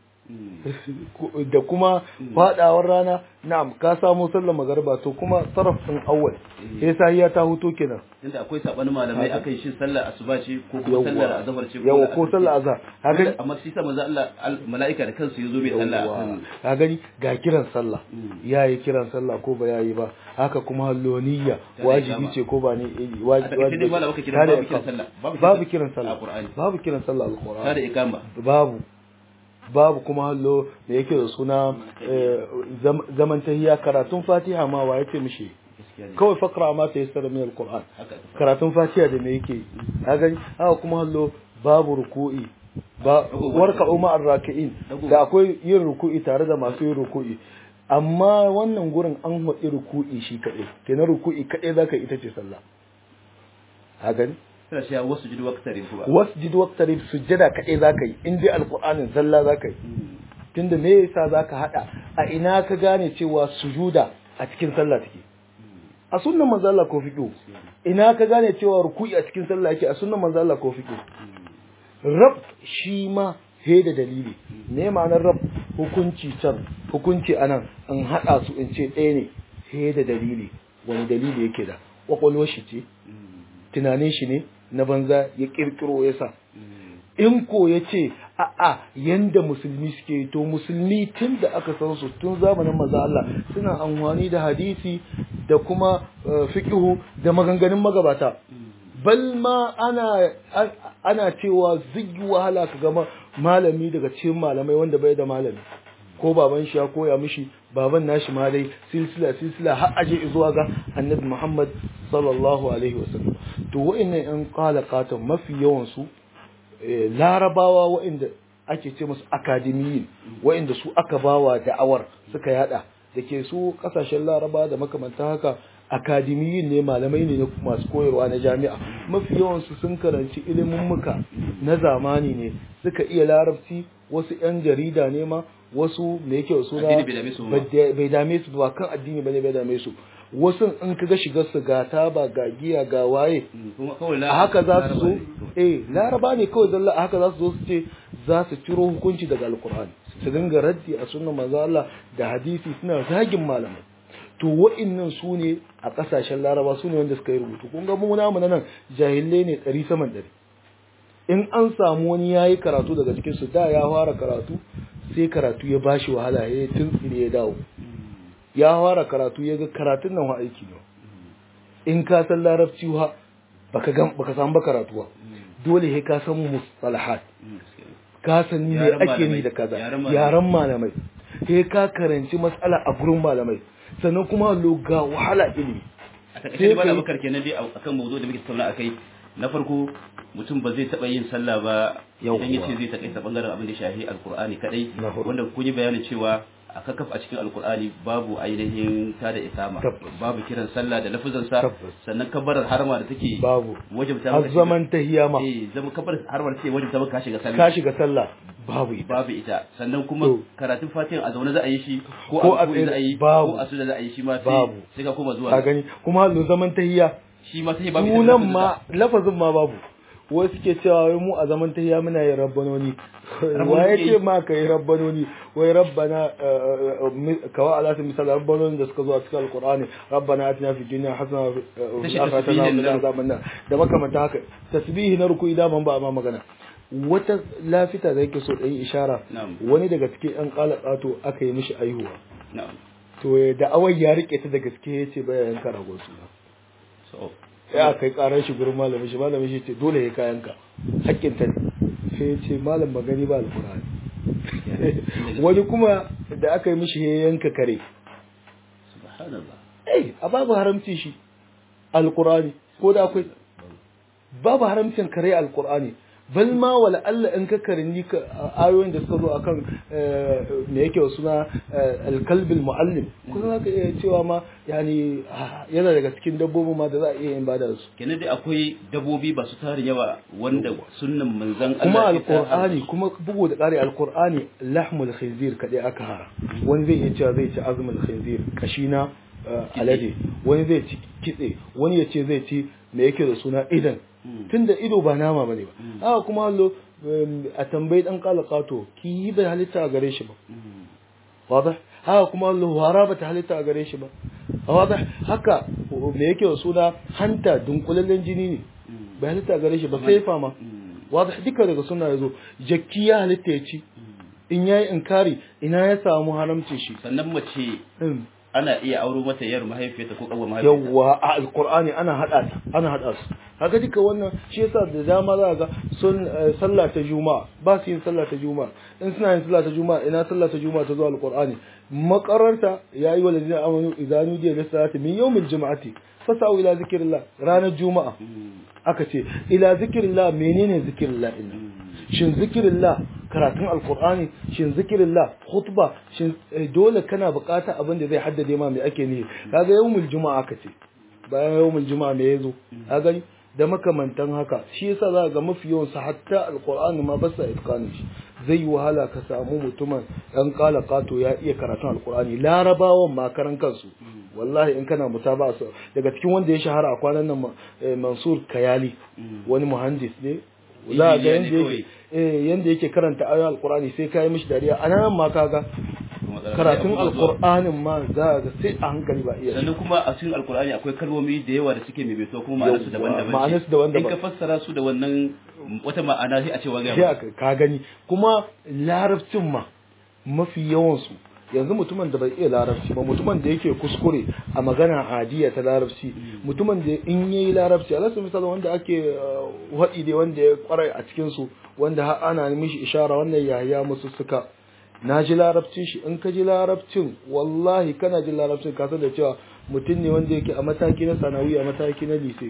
da kuma fadawar rana na'am ka samu sallar magariba to kuma sarf din awwal sai sahiya ta huto kenan inda akwai sabanin malamai akan shi sallar asuba ce ko kuma sallar azhar ce yawa ko sallar azhar haka amma shi sa manzo Allah al- mala'ika da kansu yazo bai sallah Yawwa. ka gani ga kiran sallah ya yi kiran sallah ko ba ya yi ba haka kuma halloniya Tare wajibi ikama. ce ko ba ne A takaice dai malam baka kira Tare babu kiran ikama. sallah. Babu babu kiran kiran sallah sallah a Qur'ani. babu kiran sallah ta alqur'ani da ikama babu babu kuma hallo da yake da suna eh, zam- zaman tahiya karatun fatiha ma wa yace mishi gaskiya ne kawai fakra ma ta yassara min alquran haka karatun fatiha da me yake ka gani haka kuma hallo babu ruku'i ba Dago- warka umma arraki'in Dago- da akwai yin ruku'i tare da masu yin ruku'i amma wannan gurin an haɗi ruku'i shi kaɗai kenan ruku'i kaɗai zaka ita ce sallah ka gani sai shi wasu jidu waqtarin kuma wasjid waqtarib sujjada kaɗai zaka yi in dai alqur'anin zalla zaka yi tunda me yasa zaka hada a ina ka gane cewa sujuda a cikin sallah take a sunnan manzo Allah ko fiqh ina ka gane cewa ruku'i a cikin sallah yake a sunnan manzo Allah ko fiqh rab shi ma he da dalili ne ma'anar rab hukunci can hukunci anan in hada su in ce ɗaya ne he da dalili wani dalili yake da kwakwalwar shi ce tunanin shi ne na banza ya kirkiro ya sa in ko ya ce a'a yanda musulmi suke yi, to musulmi tun da aka san su tun zamanin maza Allah suna amfani da hadisi da kuma eh, fiqhu da maganganun magabata bal ma ana an- ana cewa zigi wahala ka gama malami daga cikin malamai wanda bai da malami ko baban shi ya koya mishi baban nashi ma dai silsila silsila har aje zuwa ga annabi Muhammad sallallahu alaihi wasallam to wa'annan yan qalaqatan mafi yawan su eh, larabawa wa'inda ake ce musu akademiyin wa'inda su aka bawa da'awar suka yada da ke su kasashen laraba da makamantan haka akademiyin ne malamai ne na masu koyarwa na jami'a mafi yawansu sun karanci ilimin muka na zamani ne suka iya larabci wasu 'yan jarida ne ma wasu me yake wasu na Addini bai dame su ba. bai dame su ba kan addini bane bai dame su wasu in kaga shigar su ga taba ga giya ga waye kuma kawai a haka za su zo laraba ne. eh laraba ne kawai zalla a haka za su zo su ce za su ciro hukunci daga alkur'ani su dinga raddi a sunnan manzo Allah da hadisi suna zagin malamai to wa'annan su ne a kasashen laraba su ne wanda suka yi rubutu kun ga mu namu na nan jahilai ne ɗari saman ɗari in an samu wani ya yi karatu daga cikin su da ya fara karatu sai karatu ya bashi wahala ya yi tuntsire ya dawo ya fara karatu ya ga karatun nan wa aiki ne in ka san larabci ha baka gan baka san ba karatuwa dole he ka san mustalahat ka san me Yaren ake ni malamai. da kaza Yaren malamai. yaran malamai he ka karanci mas'ala a gurin malamai sannan kuma loga wahala ilimi a takaice Sai da bala kai- bakar kenan dai akan mawdu da muke tattauna akai na farko mutum ba zai taba yin sallah ba Yawwa. idan yace zai takaita bangaren abin da ya shafi alqur'ani kadai Na hudu. wanda kun yi bayanin cewa a kakaf a cikin alqur'ani babu ainihin tada isama Tabbas. babu kiran sallah da lafuzan sa Tabbas. sannan kabbarar harma da take babu wajibta har maka shiga- zaman tahiyama eh zama kabbarar harma da take wajibta maka shiga sallah ka shiga sallah babu ita babu ita sannan kuma To. karatun fatiha a zaune za a yi shi ko Ko a a ruku'i za a yi babu. ko a sujada za a yi shi ma sai Babu. sai ka koma zuwa ka gani kuma hallo zaman tahiya shi ma sai babu ita sunan lafuzin ma lafazin ma babu wai suke cewa wai mu a zaman tahiya muna yin rabbanoni wa ya ce ma ka yi rabbanoni wai rabbana kawa ala su misal rabbanoni da suka zo a cikin alkur'ani rabbana atina fi dunya hasana wa fi Tashi akhirati tasbihin hasana wa na qina azaban nar da makamanta haka tasbihi na ruku'i da man ba ma magana wata lafita da yake so da yi ishara Na'am. wani daga cikin yan kalakato aka yi mishi aihuwa na'am to da awai ya rike ta da gaske ya ce baya yanka ragon suna so ya kai karar shi gurin malamin shi malamin shi ce dole ya kayanka hakkin ta ne sai ya ce malam magani ba alkur'ani wani kuma da aka yi mishi ya yanka kare subhanallah eh a babu haramci shi alkur'ani ko da akwai babu haramcin kare alkur'ani bal ma wala Allah in ka karanni ka ayoyin da suka zo akan eh, me yake wa suna eh, alkalbil muallim kusan zaka iya cewa ma yani ah, yana daga cikin dabbobin ma da za a iya yin bada da su kenan dai akwai dabobi ba su tarin yawa wanda sunnan manzon kuma Allah ke ta- alqur'ani kuma bugu da ƙari alqur'ani lahmul khinzir kadai aka hara wani zai iya cewa zai ci azmul khinzir kashina uh, alade wani zai ci kitse wani ya ce zai ci me yake da suna idan Mm. tunda ido ba nama bane ba haka kuma hallo um, a tambayi dan kalakato ki yi bai halitta a gare shi ba Mm. واضح haka kuma luhara ba ta halitta a gare shi ba واضح haka me yake da suna hanta dunkulallen jini ne Mm. bai halitta a gare shi ba sai fama Mm. واضح duka daga suna yazo jakki ya halitta ya ci in yayi inkari ina ya samu haramci shi sannan mace Hmm. ana iya auro mata yar mahaifiyarta ko kawai mahaifiyarta yawwa a alqur'ani ana hada ta ana hada su haka duka wannan shi yasa da dama za ga sun eh, sallah ta juma'a ba su yin sallah ta juma'a in suna yin sallah ta juma'a ina sallah ta juma'a ta zo alqur'ani makararta ya yi walazina amanu idza nudiya lis salati min yawmil juma'ati fasau ila zikrillah ranar juma'a Mm. aka ce ila zikirillah menene zikirillah din nan shin zikirillah karatun alqur'ani shin zikirillah khutba shin eh, dole kana bukata abin da zai haddade ma me ake ne kaga yawmul juma'a aka ce bayan yawmul juma'a me yazo ka gani da makamantan haka shi yasa za ga mafi yawan sa hatta alqur'ani ma ba sa itqani shi zai yi wahala ka samu mutumin dan kala kato ya iya karatun alqur'ani larabawan ma karan kansu wallahi in kana mutaba su daga cikin wanda ya shahara a kwanan nan ma- eh, Mansur Kayali wani muhandis ne za a ga Injiniya ne yanda yake eh yanda yake karanta ayoyin alqur'ani sai kai mishi dariya anan ma kaga Kuma tsara- karatun abubuwa zuwa- alqur'anin ma za ga sai a hankali ba iya sannan kuma a cikin alkur'ani akwai kalmomi da yawa da suke mai beto kuma ma'anarsu Yawwa, daban-daban ce. ma'anarsu daban-daban. in ka fassara su da wannan wata ma'ana sai a ce wa sai gaya aka ka gani kuma larabcin ma mafi yawansu yanzu mutumin da bai iya larabci ba mutumin da yake kuskure a magana adiya ta larabci mutumin da in yayi larabci alasu misali wanda ake waɗi dai wanda ya kwarai a cikin su wanda har ana mishi ishara wannan yahaya musu suka na ji larabcin shi in ka ji larabcin wallahi kana jin larabcin ka san da cewa mutum ne wanda yake a mataki na sanawi a mataki na lise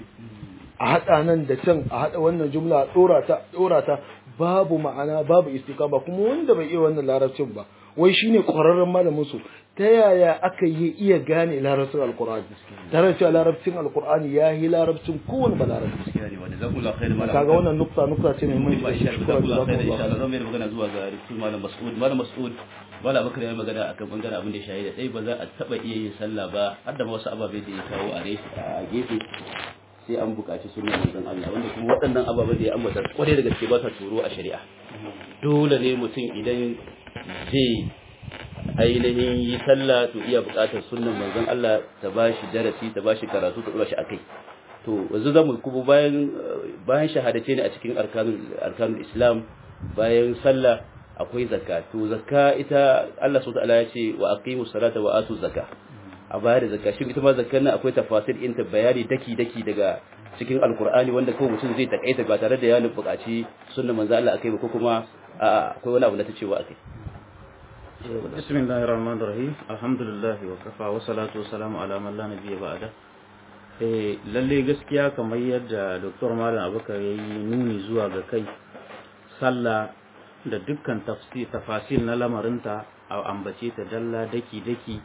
a haɗa nan da can a haɗa wannan jumla a ɗora ta ɗora ta babu ma'ana babu istiqama kuma wanda bai iya wannan larabcin ba wai shine ƙwararren malamin su ta yaya aka yi iya gane larabcin alqur'ani tare da cewa larabcin alqur'ani ya yi larabcin kowane ba larabci gaskiya ne wanda zakullahu khairan malam kaga wannan nukta nukta ce mai mun muhimmanci ba shi Shukran, zakullahu khairan insha jazakumullah. Allah zan mai da magana zuwa ga Rasul Malam Mas'ud Malam Mas'ud wala bakar ya yi magana akan bangaren abin da ya shahi da dai ba za a taba iya yin sallah ba har da wasu ababe da ya kawo a res- a gefe sai an buƙaci sunan manzon Allah wanda kuma waɗannan ababen da ya ambata kwarai da gaske ba sa turo a shari'a dole ne mutum idan zai ainihin yi sallah to iya buƙatar sunan manzon Allah ta bashi darasi ta bashi karatu ta dora shi akai to yanzu zamu kuma bayan bayan shahadace ne a cikin arkanul arkanul islam bayan sallah akwai zakka to zakka ita Allah subhanahu wa ta'ala ya ce wa aqimus salata wa atu zakka a bayar da zakka shi ita ma zakkar nan akwai tafasir in ta bayani daki daki daga cikin alkur'ani wanda ko mutum zai takaita ba tare da ya buƙaci sunnar manzo Allah akai ba ko kuma akwai wani abu na ta cewa akai bismillahir rahmanir rahim alhamdulillah wa kafa wa salatu wa salamu ala man la nabiyya ba'da eh lalle gaskiya kamar yadda Dr. Malam Abubakar yayi nuni zuwa ga kai sallah da dukkan tafsir tafasil na lamarinta a ambace ta dalla daki daki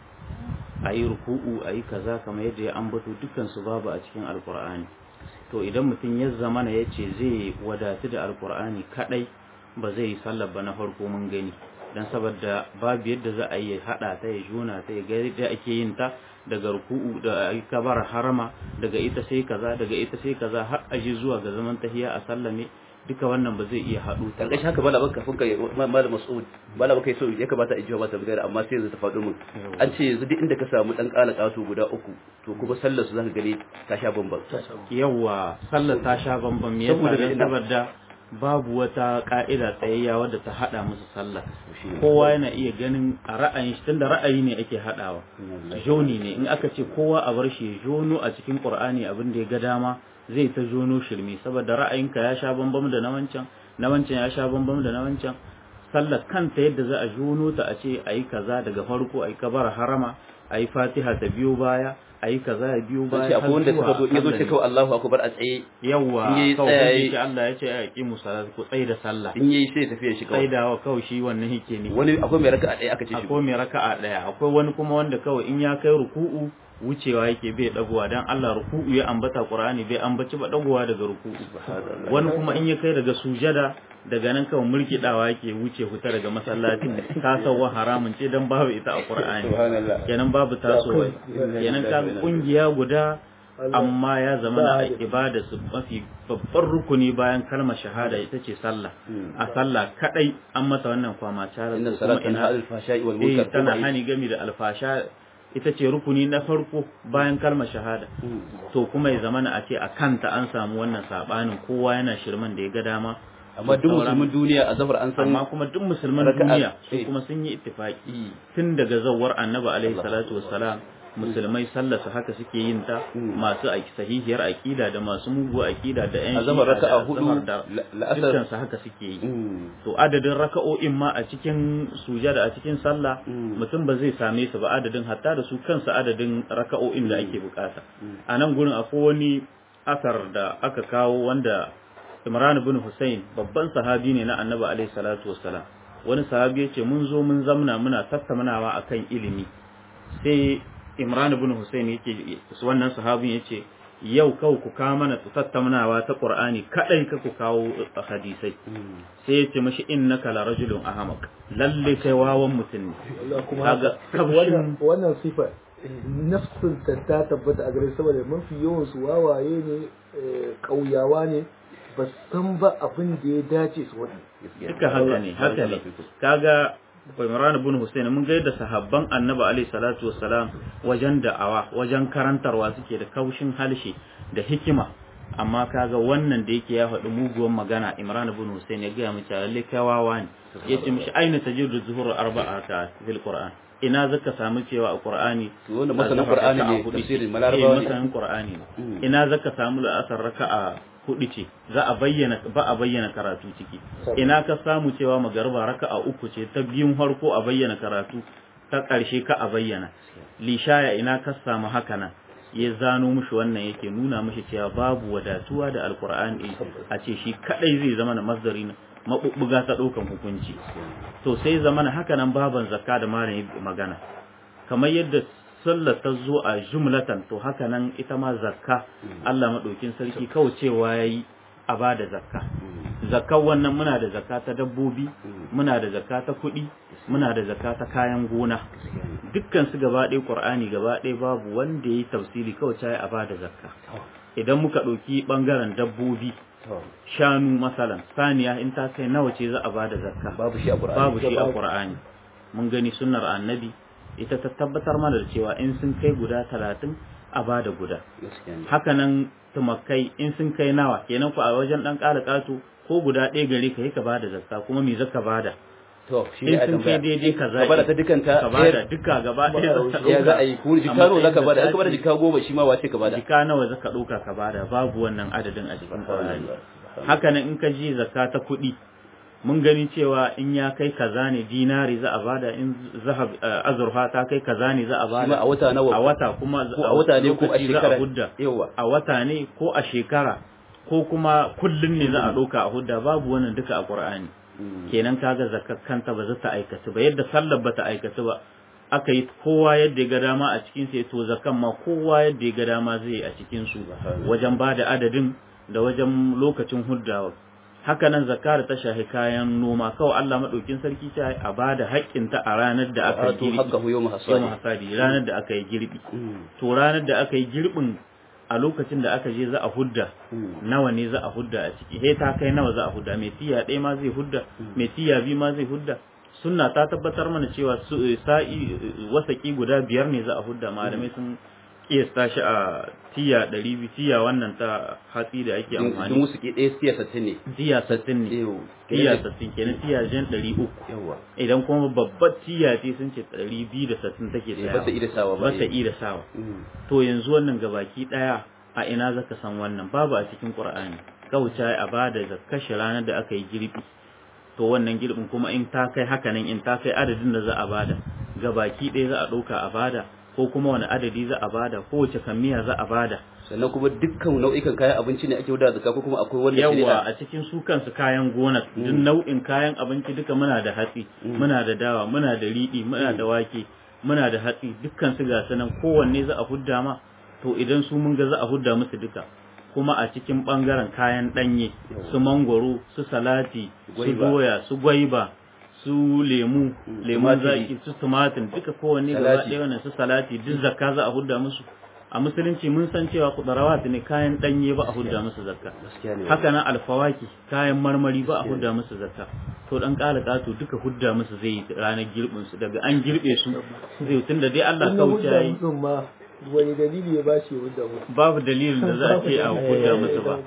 ayi ruku'u ayi kaza kamar yadda ya ambato dukkan su babu a cikin alqur'ani to idan mutum ya zamana yace zai wadatu da alqur'ani kadai ba zai yi sallar ba na farko mun gani dan saboda babu yadda za a yi hada ta ya juna ta ya gari da ake yin ta daga ruku'u da kabar harama daga ita sai kaza daga ita sai kaza har aji zuwa ga zaman tahiya a sallame duka wannan ba zai iya haɗu ta karkashin haka bala baka funka malam mas'ud bala baka so ya kamata a jiwa mata bigare amma sai yanzu ta faɗo min an ce yanzu duk inda ka samu dan ƙala ƙato guda uku to kuma sallar su zaka gani ta sha bamban yawa sallar ta sha bamban me yasa saboda babu wata ka'ida tsayayya wadda ta hada musu sallah kowa yana iya ganin a ra'ayin shi tunda ra'ayi ne ake hadawa joni ne in aka ce kowa a bar shi jono a cikin qur'ani abin da ya ga dama zai ta jono shirme saboda ra'ayinka ya sha bambam da na wancan na wancan ya sha bambam da na wancan sallar kanta yadda za a jono ta a ce ayi kaza daga farko ayi kabar harama ayi fatiha ta biyo baya ayi kaza ya biyo baya sai akwai wanda suka zo ya zo ce kawai Allahu akbar a tsaye yawa in yayi kawai Allah ya ce a yi musalat ku tsaye da sallah in yayi sai tafiya shi kawai tsaye da kawai shi wannan yake ne wani akwai mai raka'a ɗaya aka ce shi akwai mai raka'a ɗaya akwai wani kuma wanda kawai in ya kai ruku'u wucewa yake bai dagowa dan Allah ruku'u ya ambata Qur'ani bai ambaci ba dagowa daga ruku'u wani kuma in ya kai daga sujada daga nan kawai mulkidawa yake wuce huta daga masallacin tasowa haramun ce dan babu ita a Qur'ani kenan babu tasowa kenan ka kungiya guda amma ya zama na ibada su mafi babban rukuni bayan kalmar shahada ita ce sallah a sallah kadai an masa wannan kwama tare inna salatan hadal fashai wal eh munkar tana hani gami da alfasha ita ce rukuni na farko bayan kalmar shahada to kuma ya zamana a ce a kanta an samu wannan sabanin kowa yana shirman da ya ga dama amma duk musulmin duniya a zafar an san amma kuma duk musulman Raka'a- duniya eh. su kuma sun yi ittifaki tun daga zawar annabi alaihi salatu wassalam musulmai sallarsa haka suke yin ta masu aki- sahihiyar aqida da masu mugu aqida da yan Azamar shi'a da raka'a hudu, azamar da la- la'asar. dukkan su haka suke yi Mm. to adadin raka'o'in ma a cikin sujada a cikin sallah Mm. mutum ba zai same su ba adadin hatta da su kansu adadin raka'o'in da ake bukata a nan gurin akwai wani asar da aka kawo wanda Imran ibn Hussein babban sahabi ne na Annabi alaihi salatu wassalam wani sahabi yace mun zo mun zamna muna tattaunawa akan ilimi sai Imran ibn Hussein yake wannan sahabin yace yau kawai ku kawo mana tattaunawa ta Qur'ani kadai ka ku kawo hadisai sai ya ce mashi innaka la rajulun ahmaq lalle kai wawan mutum ne Allah kuma Kaga haka kabshin- wannan wannan sifa nafsin ta ta tabbata a gare saboda mafi yawan su wawaye ne eh, kauyawa ne ba su san ba abin da ya dace su wani duka haka ne haka ne kaga Imran ibn Hussein mun ga yadda sahabban Annabi alaihi salatu wassalam wajen da'awa wajen karantarwa suke da kaushin halshe da hikima amma kaga wannan da yake ya faɗi muguwan magana Imran ibn Hussein ya gaya mace lalle kai wawa ne yace mishi aina tajidu zuhur arba'ata fil Qur'an ina zaka samu cewa a Qur'ani To wanda masanin Qur'ani ne, tafsirin Malarabawa eh ne. masanin Qur'ani ne Mm. ina zaka samu la'asar raka'a hudu ce za a bayyana ba a bayyana karatu ciki ina ka samu cewa magarba raka'a uku ce ta biyun farko a bayyana karatu ta ƙarshe ka a bayyana lishaya ina ka samu haka nan ya zano mushi wannan yake nuna mushi cewa babu wadatuwa da alkur'ani a ce shi kadai zai zama na masdari na mabubbuga ta ɗaukan hukunci to sai zama na haka nan baban zakka da malami magana kamar yadda sallar ta zo a jumlatan to haka nan ita ma zakka Allah maɗaukin sarki kawai cewa yayi a ba da zakka zakkan wannan muna da zakka ta dabbobi muna da zakka ta kuɗi muna da zakka ta kayan gona dukkan su gaba ɗaya Qur'ani gaba ɗaya babu wanda yayi tafsiri kawai ta a ba da zakka idan muka ɗauki ɓangaren dabbobi shanu masalan saniya in ta kai nawa ce za a ba da zakka babu shi a Qur'ani babu shi a Qur'ani mun gani sunnar annabi ita ta tabbatar mana da cewa in sun kai guda talatin a bada guda gaskiya ne haka nan tumakai in sun kai nawa kenan ku a wajen dan ƙara ƙato ko guda ɗaya gare ka yi ka bada zakka kuma me zaka bada to shi in ne a sun kai tambaya daidai ka ka bada ta dukanta ka bada duka gaba ɗaya za ka ya za a yi ko jika nawa zaka bada in ka bada bada jika goma shi ma wace ka bada jika nawa zaka ɗauka ka bada babu wannan adadin a cikin Qur'ani haka nan in ka ji zakka ta kuɗi mun gani cewa in ya kai kaza ne dinari za a bada in zahab eh, azurfa ta kai kaza ne za a shi ma bada a wata nawa a wata kuma ko a wata ne ko a lokaci za shekara hudda yawa a wata ne ko a shekara ko kuma kullum ne za a ɗauka a hudda babu wannan duka a Qur'ani kenan kaga zakar kanta ba za ta aikata ba yadda sallar ba ta aikata ba aka yi kowa yadda ya ga dama a cikin sai to zakan ma kowa yadda ya ga dama zai yi a cikin su wajen ba da adadin da wajen lokacin huddawa haka nan zakka da ta shahi kayan noma kawai Allah madaukin sarki ta a ba da haƙƙinta a ranar da aka wato yi girbi haka huyo yau mahasali hasadi ranar da aka yi girbi to ranar da aka yi girbin a lokacin da aka je za a hudda nawa ne za a hudda a ciki he ta kai nawa za a hudda mai tiya ɗaya ma zai hudda mai tiya biyu ma zai hudda sunna ta tabbatar mana cewa su eh, sa'i eh, wasaki guda biyar ne za a hudda malamai sun kiyasta shi a tiya ɗari biyu tiya wannan ta hatsi da ake dun amfani musu ke ɗaya siya satin ne tiya sittin ne Eyo. tiya sittin kenan tiya jan ɗari uku yawa idan kuma babbar tiya ce sun ce ɗari biyu da sittin take Eh, ba ta tsayawa ida sawa ba ba ta eh. iya sawa Mm. to yanzu wannan gabaki daya a ina zaka san wannan babu a cikin qur'ani kauce a bada zakashi ranar da aka yi girbi to wannan girbin kuma in ta kai haka nan in ta kai adadin da za a bada gabaki daya za a dauka a bada ko kuma wani adadi za a bada ko wace kamiya za a bada sannan kuma dukkan nau'ikan kayan abinci ne ake wadda zakka ko kuma akwai wanda yawa a cikin su kansu kayan gona duk nau'in kayan abinci duka muna da hatsi muna da dawa muna da riɗi muna da wake muna da hatsi dukkan su ga sanan kowanne za a hudda ma to idan su mun ga za a hudda musu duka kuma a cikin bangaren kayan ɗanye su mangwaro su salati su Gwaiba. doya su gwaiba su lemu lemun tumatiri. zaki su tumatin duka kowanne gaba Salati. ɗaya wannan su salati duk zakka za a hudda musu a musulunci mun san cewa kudarawat ne kayan ɗanye ba a hudda musu zakka gaskiya ne haka nan alfawaki kayan marmari ba a hudda musu zakka to dan kala kato duka hudda musu zai yi ranar girbin su daga an girbe su zai tunda dai Allah kauce yayi ma wani dalili ya bashi ya hudda musu babu dalilin da za a ce a hudda musu ba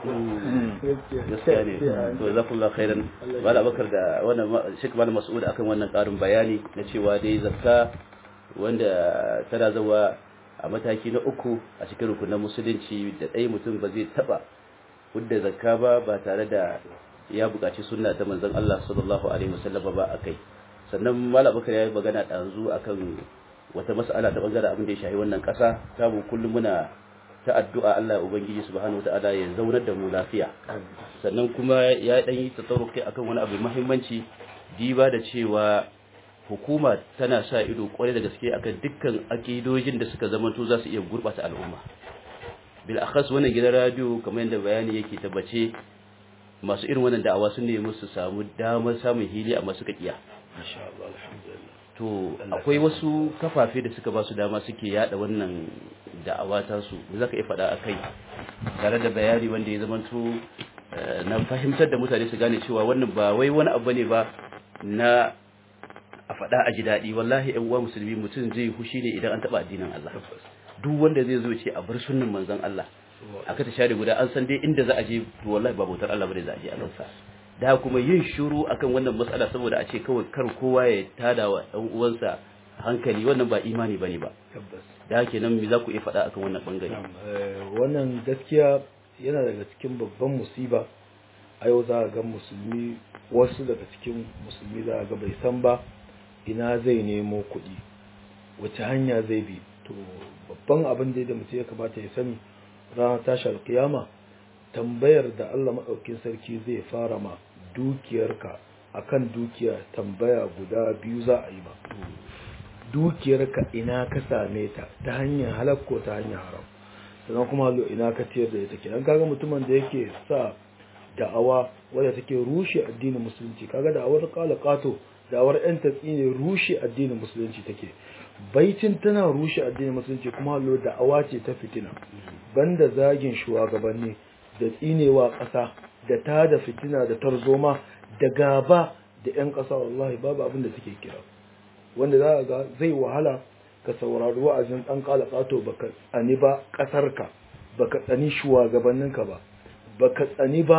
gaskiya ne to jazakumullahu khairan wala bakar da wannan ma- Sheikh Malam Mas'ud akan wannan karin bayani na cewa dai zakka wanda tana zawa a mataki na uku a cikin rukunin musulunci da ɗaya mutum ba zai taɓa hudda zakka ba ba tare da ya buƙaci sunna ta manzon Allah sallallahu alaihi wasallam ba a kai sannan Malam Bakar ya yi magana ɗazu akan wata mas'ala ta bangaren abin da ya shahi wannan ƙasa samu kullum muna ta addu'a Allah Ubangiji subhanahu wa ta'ala ya zaunar da mu lafiya sannan kuma ya dan yi tasarrufi akan wani abu muhimmanci diba da cewa hukuma tana sa ido kwarai da gaske akan dukkan akidojin da suka zamanto za su iya gurbata al'umma bil akhas wannan gidan radio kamar yadda bayani yake tabbace masu irin wannan da'awa sun nemi su samu damar samun hili amma suka kiya to akwai wasu kafafe da suka ba su dama suke yada wannan da'awa ta su me zaka iya faɗa akai tare da bayani wanda ya zamanto eh, na fahimtar da mutane su gane cewa wannan ba wai wani abu ne ba na a faɗa a ji daɗi wallahi ƴan uwa musulmi mutum zai hushi ne idan an taɓa addinin Allah duk wanda zai zo ya ce a bar sunnan manzon Allah aka ta share guda an san dai inda za a je to wallahi ba bautar Allah bane za a je a kansa da kuma yin shiru akan wannan matsala saboda a ce kawai kar kowa ya tada wa ɗan uwansa hankali wannan ba imani bane ba tabbas da haka nan me za ku iya faɗa akan wannan bangare Na'am, eh, wannan gaskiya yana daga cikin babban musiba a yau za a ga musulmi wasu daga cikin musulmi za a ga bai san ba ina zai nemo kuɗi wace hanya zai bi to babban abin da da mutum ya kamata ya sani ranar tashar kiyama tambayar da Allah maɗaukin sarki zai fara ma dukiyarka akan dukiya tambaya guda biyu za a yi ba dukiyarka ina ka same ta ta hanyar halal ko ta hanyar haram sannan kuma hallo ina ka ciyar da ita kenan kaga mutumin da yake sa da'awa wadda take rushe addinin musulunci kaga da'awar kala kato da'awar yan tatsi ne rushe addinin musulunci take baitin tana rushe addinin musulunci kuma hallo da'awa ce ta fitina banda zagin shugabanni da tsinewa ƙasa da ta da fitina da tarzoma da gaba da 'yan ƙasa wallahi babu abin da suke kira wanda za a ga zai wahala ka saurari wa'azin ɗan ƙala ƙato baka tsani ba ƙasarka baka tsani shugabanninka ba baka tsani ba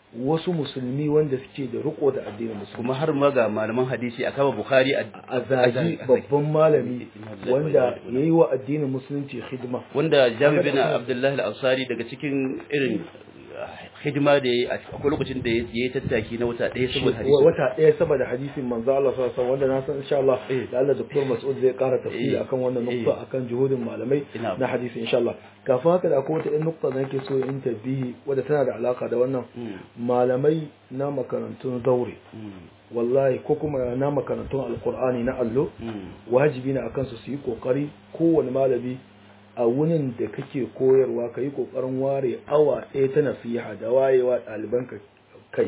wasu musulmi wanda suke da riko da addinin musulmi kuma har ma ga malaman hadisi a kama bukhari a a zagi babban malami wanda ya yi wa addinin musulunci hidima wanda jami bin abdullahi al-ansari daga cikin irin hidima da yayi akwai lokacin da yayi tattaki na wata ɗaya saboda hadisi wata ɗaya saboda hadisin manzo Allah sallallahu alaihi wanda na san insha Allah da Allah Dr. Mas'ud zai ƙara tafsiri akan wannan nukta akan juhudin malamai na hadisi insha Allah kafin haka da akwai wata ɗan nukta da nake so in tabbihi wadda tana da alaka da wannan malamai na makarantun zaure wallahi ko kuma na makarantun alkur'ani na allo wajibi ne akan su su yi kokari kowane malami a wunin da kake koyarwa ka yi ƙoƙarin ware awa ɗaya ta nasiha da wayewa ɗaliban kai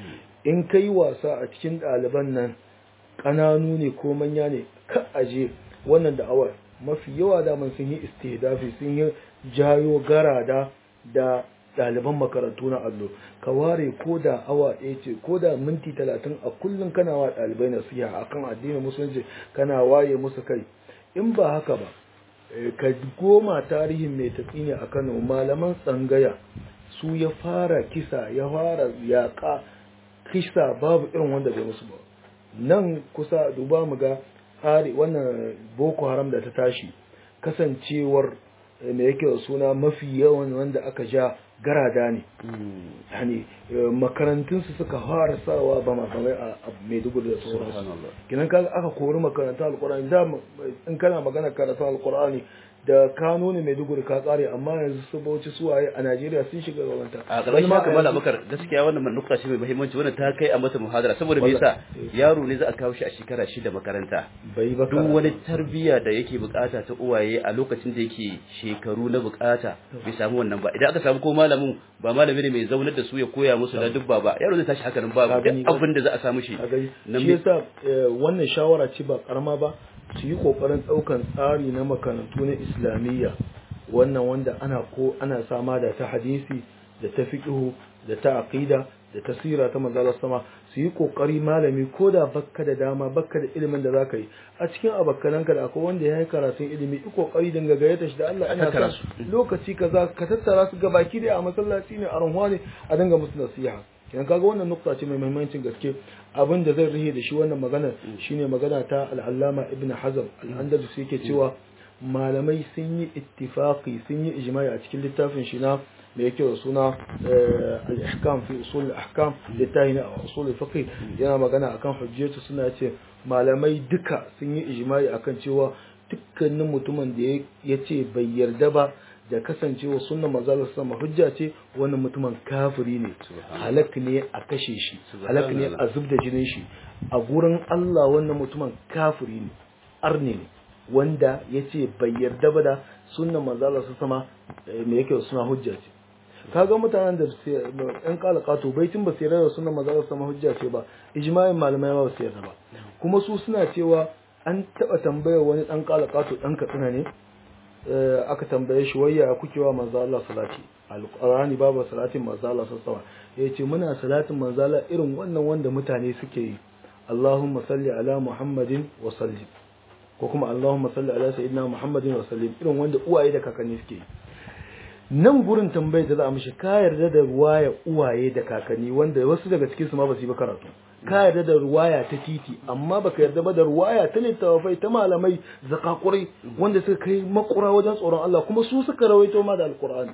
in ka yi wasa a cikin ɗaliban nan ƙananu ne ko manya ne ka aje wannan da awar mafi yawa daman sun yi istihdafi sun yi jayo garada da ɗaliban makarantu na allo ka ware ko da awa ɗaya ce ko da minti talatin a kullum kana wa ɗalibai nasiha akan addinin musulunci kana waye musu kai in ba haka ba ka goma tarihin mai tafi ne a kano malaman tsangaya su ya fara kisa ya fara yaƙa kisa babu irin wanda bai musu ba nan kusa duba mu ga tsari wannan boko haram da ta tashi kasancewar me yake da suna mafi yawan wanda aka ja garada ne yani makarantunsu suka fara sawa ba makamai a maiduguri da sauransu kinan kaga aka kori makarantun alkur'ani da in kana magana karatun alkur'ani da ka nuna maiduguri ka tsare amma yanzu su bauchi suwaye a najeriya sun shiga gabanta a ƙarshen ma kamar abubakar gaskiya wannan nukta ce mai muhimmanci wannan ta kai a mata muhadara saboda me yasa yaro ne za a kawo shi a shekara shida makaranta bai ba duk wani tarbiyya da yake bukata ta uwaye a lokacin da yake shekaru na bukata bai samu wannan ba idan aka samu ko malamin ba malami ne mai zaunar da su ya koya musu da dubba ba yaro zai tashi haka nan ba duk abin da za a samu shi shi yasa wannan shawara ce ba karama ba su yi kokarin daukan tsari na makarantu na islamiyya wannan wanda ana ko ana sama da ta hadisi da ta fiqhu da ta aqida da ta sira ta manzo sama su yi kokari malami ko da bakka da dama bakka da ilimin da zaka yi a cikin abakkananka da akwai wanda ya yi karatun ilimi i kokari dinga gayyata shi da Allah ina son lokaci kaza ka tattara su ga baki da a masallaci ne a ranwa ne a dinga musu nasiha kenan kaga wannan nukta ce mai muhimmancin gaske abin da zai rihe da shi wannan magana shine magana ta al-allama ibn hazm al-andalus yake cewa malamai sun yi ittifaqi sun yi ijma'i a cikin littafin shi na mai yake da suna al-ihkam fi usul al-ahkam littafi na usul al-fiqh yana magana akan hujjatu suna ce malamai duka sun yi ijma'i akan cewa dukkanin mutumin da ya ce bai yarda ba da kasancewa sunnan manzalar sama hujja ce wannan mutumin kafiri ne halak ne a kashe shi halak ne a zub da jinin shi a gurin Allah wannan mutumin kafiri ne arne ne wanda ya ce bai yarda ba da sunnan manzalar sama me yake suna hujja ce kaga mutanen da yan kala kato baitin ba su yarda da sunnan manzalar sama hujja ce ba ijma'in malamai ba su yarda ba kuma su suna cewa an taba tambayar wani dan kala kato dan katsina ne aka tambaye shi wayya kuke wa manzo Allah salati alqur'ani babu salatin manzo Allah sallallahu alaihi yace muna salatin manzo Allah irin wannan wanda mutane suke yi Allahumma salli ala Muhammadin wa sallim ko kuma Allahumma salli ala sayyidina Muhammadin wa sallim irin wanda uwaye da kakanni suke yi nan gurin tambayar da za a mishi ka yarda da ruwaya uwaye da kakanni wanda wasu daga cikin su ma ba su yi ba karatu ka yarda da ruwaya ta titi amma baka yarda ba da ruwaya ta littafai ta malamai zakakurai wanda suka kai makura wajen tsoron Allah kuma su suka rawaito ma da alqur'ani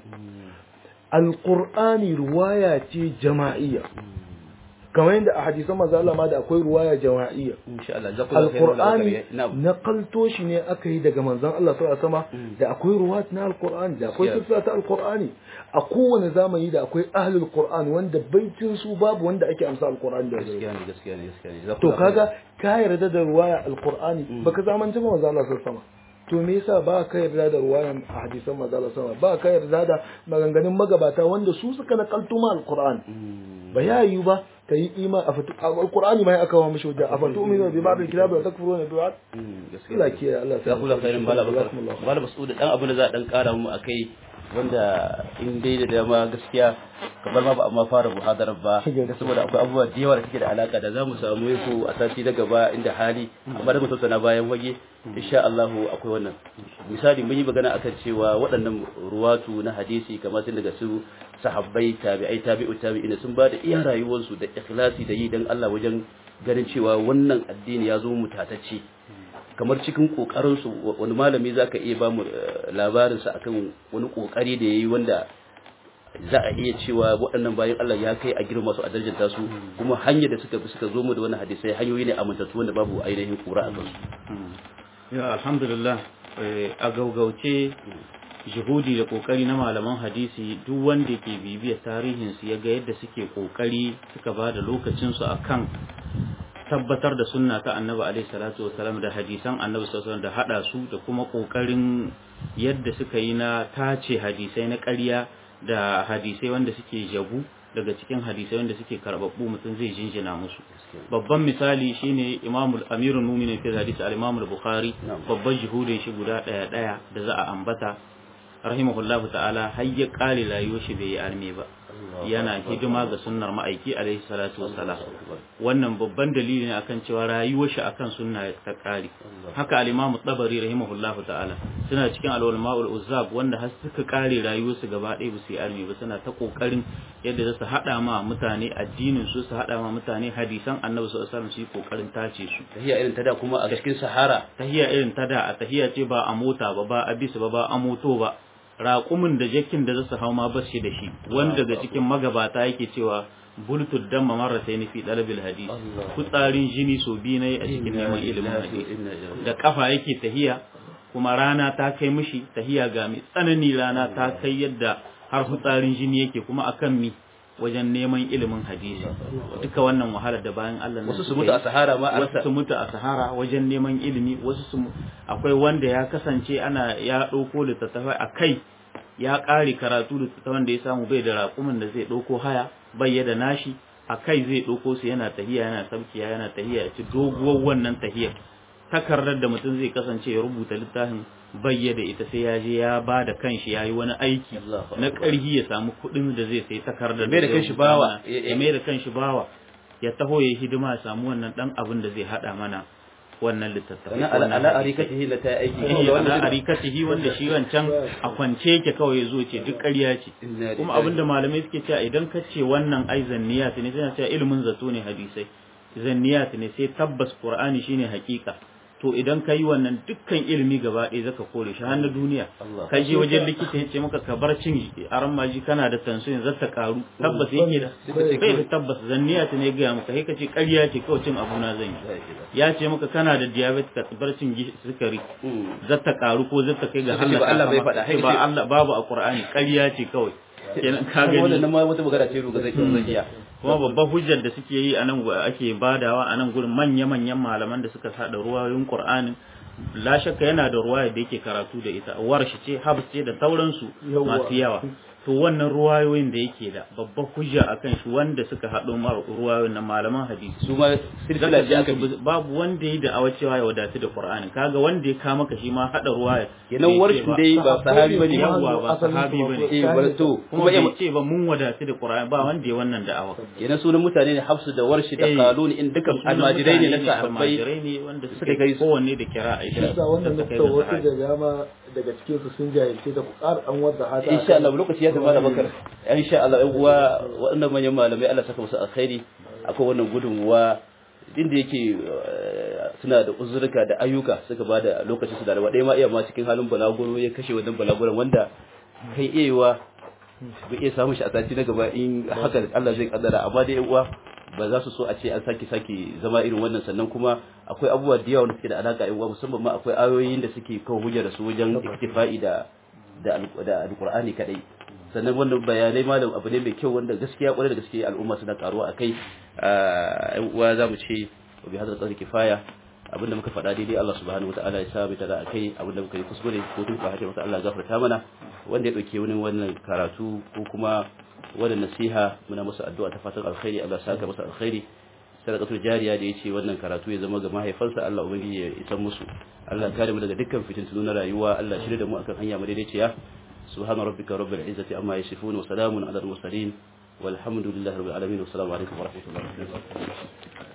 alqur'ani ruwaya ce jama'iyya kamar yadda a hadisan manzo Allah ma da akwai ruwaya jama'iyya insha Allah alqur'ani naqalto shi ne aka yi daga manzon Allah sallallahu alaihi wasallam da akwai ruwat na alqur'ani da akwai sifat ta alqur'ani a kowane zamani da akwai ahlul qur'an wanda baitin su babu wanda ake amsa alqur'ani da gaskiya ne gaskiya ne gaskiya ne to kaga ka yarda da ruwaya alqur'ani baka zamanci manzo Allah sallallahu alaihi wasallam to me yasa ba ka yarda da ruwayan a hadisan manzo Allah sallallahu ba ka yarda da maganganun magabata wanda su suka nakalto ma alqur'ani ba ya yi ba ka yi ima a fatu alqur'ani ma ya aka wa mishi wajen a fatu uminu bi ba'd alkitab wa takfuruna bi ba'd gaskiya ke Allah ya kula khairin bala bakar bala mas'ud dan abin da za a dan kara mu akai wanda in dai da dama gaskiya kamar ma ba amma fara muhadarar ba saboda akwai abubuwa da yawa da suke da alaka da za mu samu yako a sati na gaba inda hali amma da mu tattauna bayan wage insha Allah akwai wannan misali mun yi magana akan cewa waɗannan ruwatu na hadisi kamar tun daga su sahabbai tabi'ai tabi'u tabi'ina sun ba da iya rayuwarsu da ikhlasi da yi dan Allah wajen ganin cewa wannan addini ya zo mutatacce kamar cikin kokarin su wani malami zaka iya ba mu labarin sa akan wani kokari da yayi wanda za a iya cewa waɗannan bayan Allah ya kai a girma su a darjanta su kuma hanyar da suka bi suka zo mu da wannan hadisai hanyoyi ne amintattu wanda babu ainihin kura a kansu ya alhamdulillah a gaugauce jihudi da kokari na malaman hadisi duk wanda ke bibiyar tarihinsu ya ga yadda suke kokari suka ba da lokacinsu akan tabbatar da sunna ta annabi alaihi salatu wasalam da hadisan annabi sallallahu da hada su da kuma kokarin yadda suka yi na tace hadisai na ƙarya da hadisai wanda suke jabu daga cikin hadisai wanda suke karbabbu mutum zai jinjina musu babban misali shine imamul amirul mu'minin fi hadisi al-imamul bukhari babban juhudin shi guda daya daya da za a ambata rahimahullahu ta'ala har ya kare rayuwar shi bai yi arme ba yana hidima ga sunnar ma'aiki alaihi salatu wassalam wannan babban dalili ne akan cewa rayuwar shi akan sunna ta kare haka al-imamu tabari rahimahullahu ta'ala suna cikin al-ulamaul uzzab wanda har suka kare rayuwar su gaba ɗaya ba su yi arme ba suna ta kokarin yadda za su hada ma mutane addinin su su hada ma mutane hadisan annabi sallallahu alaihi wasallam su yi kokarin tace su tahiya irin ta da kuma a cikin sahara tahiya irin ta da a tahiya ce ba a mota ba ba a bisa ba ba a moto ba raƙumin da jakin da zasu hau ma ba shi da shi wanda daga cikin magabata yake cewa bultud damma marrata ni fi dalabil hadis kutsarin jini so bi nayi a cikin neman ilimin hadis da kafa yake tahiya kuma rana ta kai mishi tahiya ga mai tsanani rana ta kai yadda har kutsarin jini yake kuma akan mi wajen neman ilimin hadisi duka wannan wahalar da bayan Allah wasu su mutu a sahara ma wasu su mutu a sahara wajen neman ilimi wasu su akwai wanda ya kasance ana ya ɗauko littattafai a kai ya ƙare karatu littattafan da ya samu bai da raƙumin da zai ɗauko haya bai da nashi a kai zai ɗauko su yana tahiya yana sabkiya yana tahiya ya ci doguwar wannan tahiyar takardar da mutum zai kasance ya rubuta littafin bayyada ita sai ya je ya ba da kanshi ya yi wani aiki na ƙarhi ya samu kuɗin da zai sai takardar da kanshi bawa ya mai da kanshi bawa ya taho ya yi hidima ya samu wannan ɗan abin da zai haɗa mana wannan littattafai ala arikatihi la ta aiki ala arikatihi wanda shi wancan a kwance yake kawai ya zo ce duk ƙarya ce kuma abinda malamai suke cewa idan ka ce wannan ai zanniyat ne sai cewa ilimin zato ne hadisai zanniyat ne sai tabbas qur'ani shine hakika to idan ka yi wannan dukkan ilimi gaba ɗaya zaka kore shi har na duniya ka je wajen likita ya ce maka ka bar cin aran maji kana da tansiyon zata karu tabbas yake da bai da tabbas zanniya ta ne ga maka kai ka ce ƙarya ce kawai cin abu na zan yi ya ce maka kana da diabetes ka bar cin sukari zata karu ko zata kai ga Allah bai faɗa ba Allah babu a Qur'ani ƙarya ce kawai kenan ka gani wannan ma wata magana ce ruga zai iya kuma babban hujjar da suke yi a nan ake badawa a nan gurin manya-manyan malaman da suka sada ruwayoyin Qur'anin la shakka yana da ruwaya da yake karatu da ita warshi ce habs ce da sauransu masu yawa to wannan ruwayoyin da yake da babban hujja akan shi wanda suka haɗo ruwayoyin na malaman hadisi su ma silsila ce aka babu wanda yi da awa cewa ya wadatu da Qur'ani kaga wanda ya kama ka shi ma hada ruwaya kenan warshin dai ba sahabi bane yawa ba sahabi bane eh ba to kuma ya ce ba mun wadatu da Qur'ani ba wanda ya wannan da'awa kenan sunan mutane ne Hafsu da Warshi da Qalun in dukan almajirai ne na sahabbai almajirai ne wanda suka kai kowanne da kira aisha da wannan nukta wasu da dama daga cikin su sun jahilce da ku ƙara an wadda hata insha Allah lokaci ya tafi da bakar insha Allah ɗan uwa waɗannan manyan malamai Allah saka musu alkhairi akwai wannan gudunmuwa inda yake suna da uzurka da ayyuka suka ba da lokacin su da rawa ɗaya ma iya ma cikin halin balaguro ya kashe wannan balaguron wanda kai iyawa bai iya samun shi a sati na gaba in haka Allah zai kaddara amma dai uwa ba za su so a ce an sake sake zama irin wannan sannan kuma akwai abubuwa da yawa da suke da alaka uwa musamman ma akwai ayoyin da suke kawo hujja da su wajen iktifa'i da da alqur'ani kadai sannan wannan bayanai malam abu ne mai kyau wanda gaskiya kwarai da gaskiya al'umma suna karuwa akai ƴan uwa za mu ce bi hadal qadri kifaya abinda muka faɗa daidai Allah subhanahu wataala ya sa mu tada akai abinda muka yi kuskure ko tun ba hake masa Allah gafarta mana wanda ya dauke wani wannan karatu ko kuma wannan nasiha muna masa addu'a ta fatan alkhairi Allah saka masa alkhairi sadaqatul jariya da yace wannan karatu ya zama ga mahaifansa Allah ubangiji ya isa musu Allah kare mu daga dukkan fitintunu na rayuwa Allah shirye da mu akan hanya madaidaiciya subhana rabbika rabbil izzati amma yasifun wa salamun ala al mursalin والحمد لله رب العالمين والسلام عليكم ورحمه الله وبركاته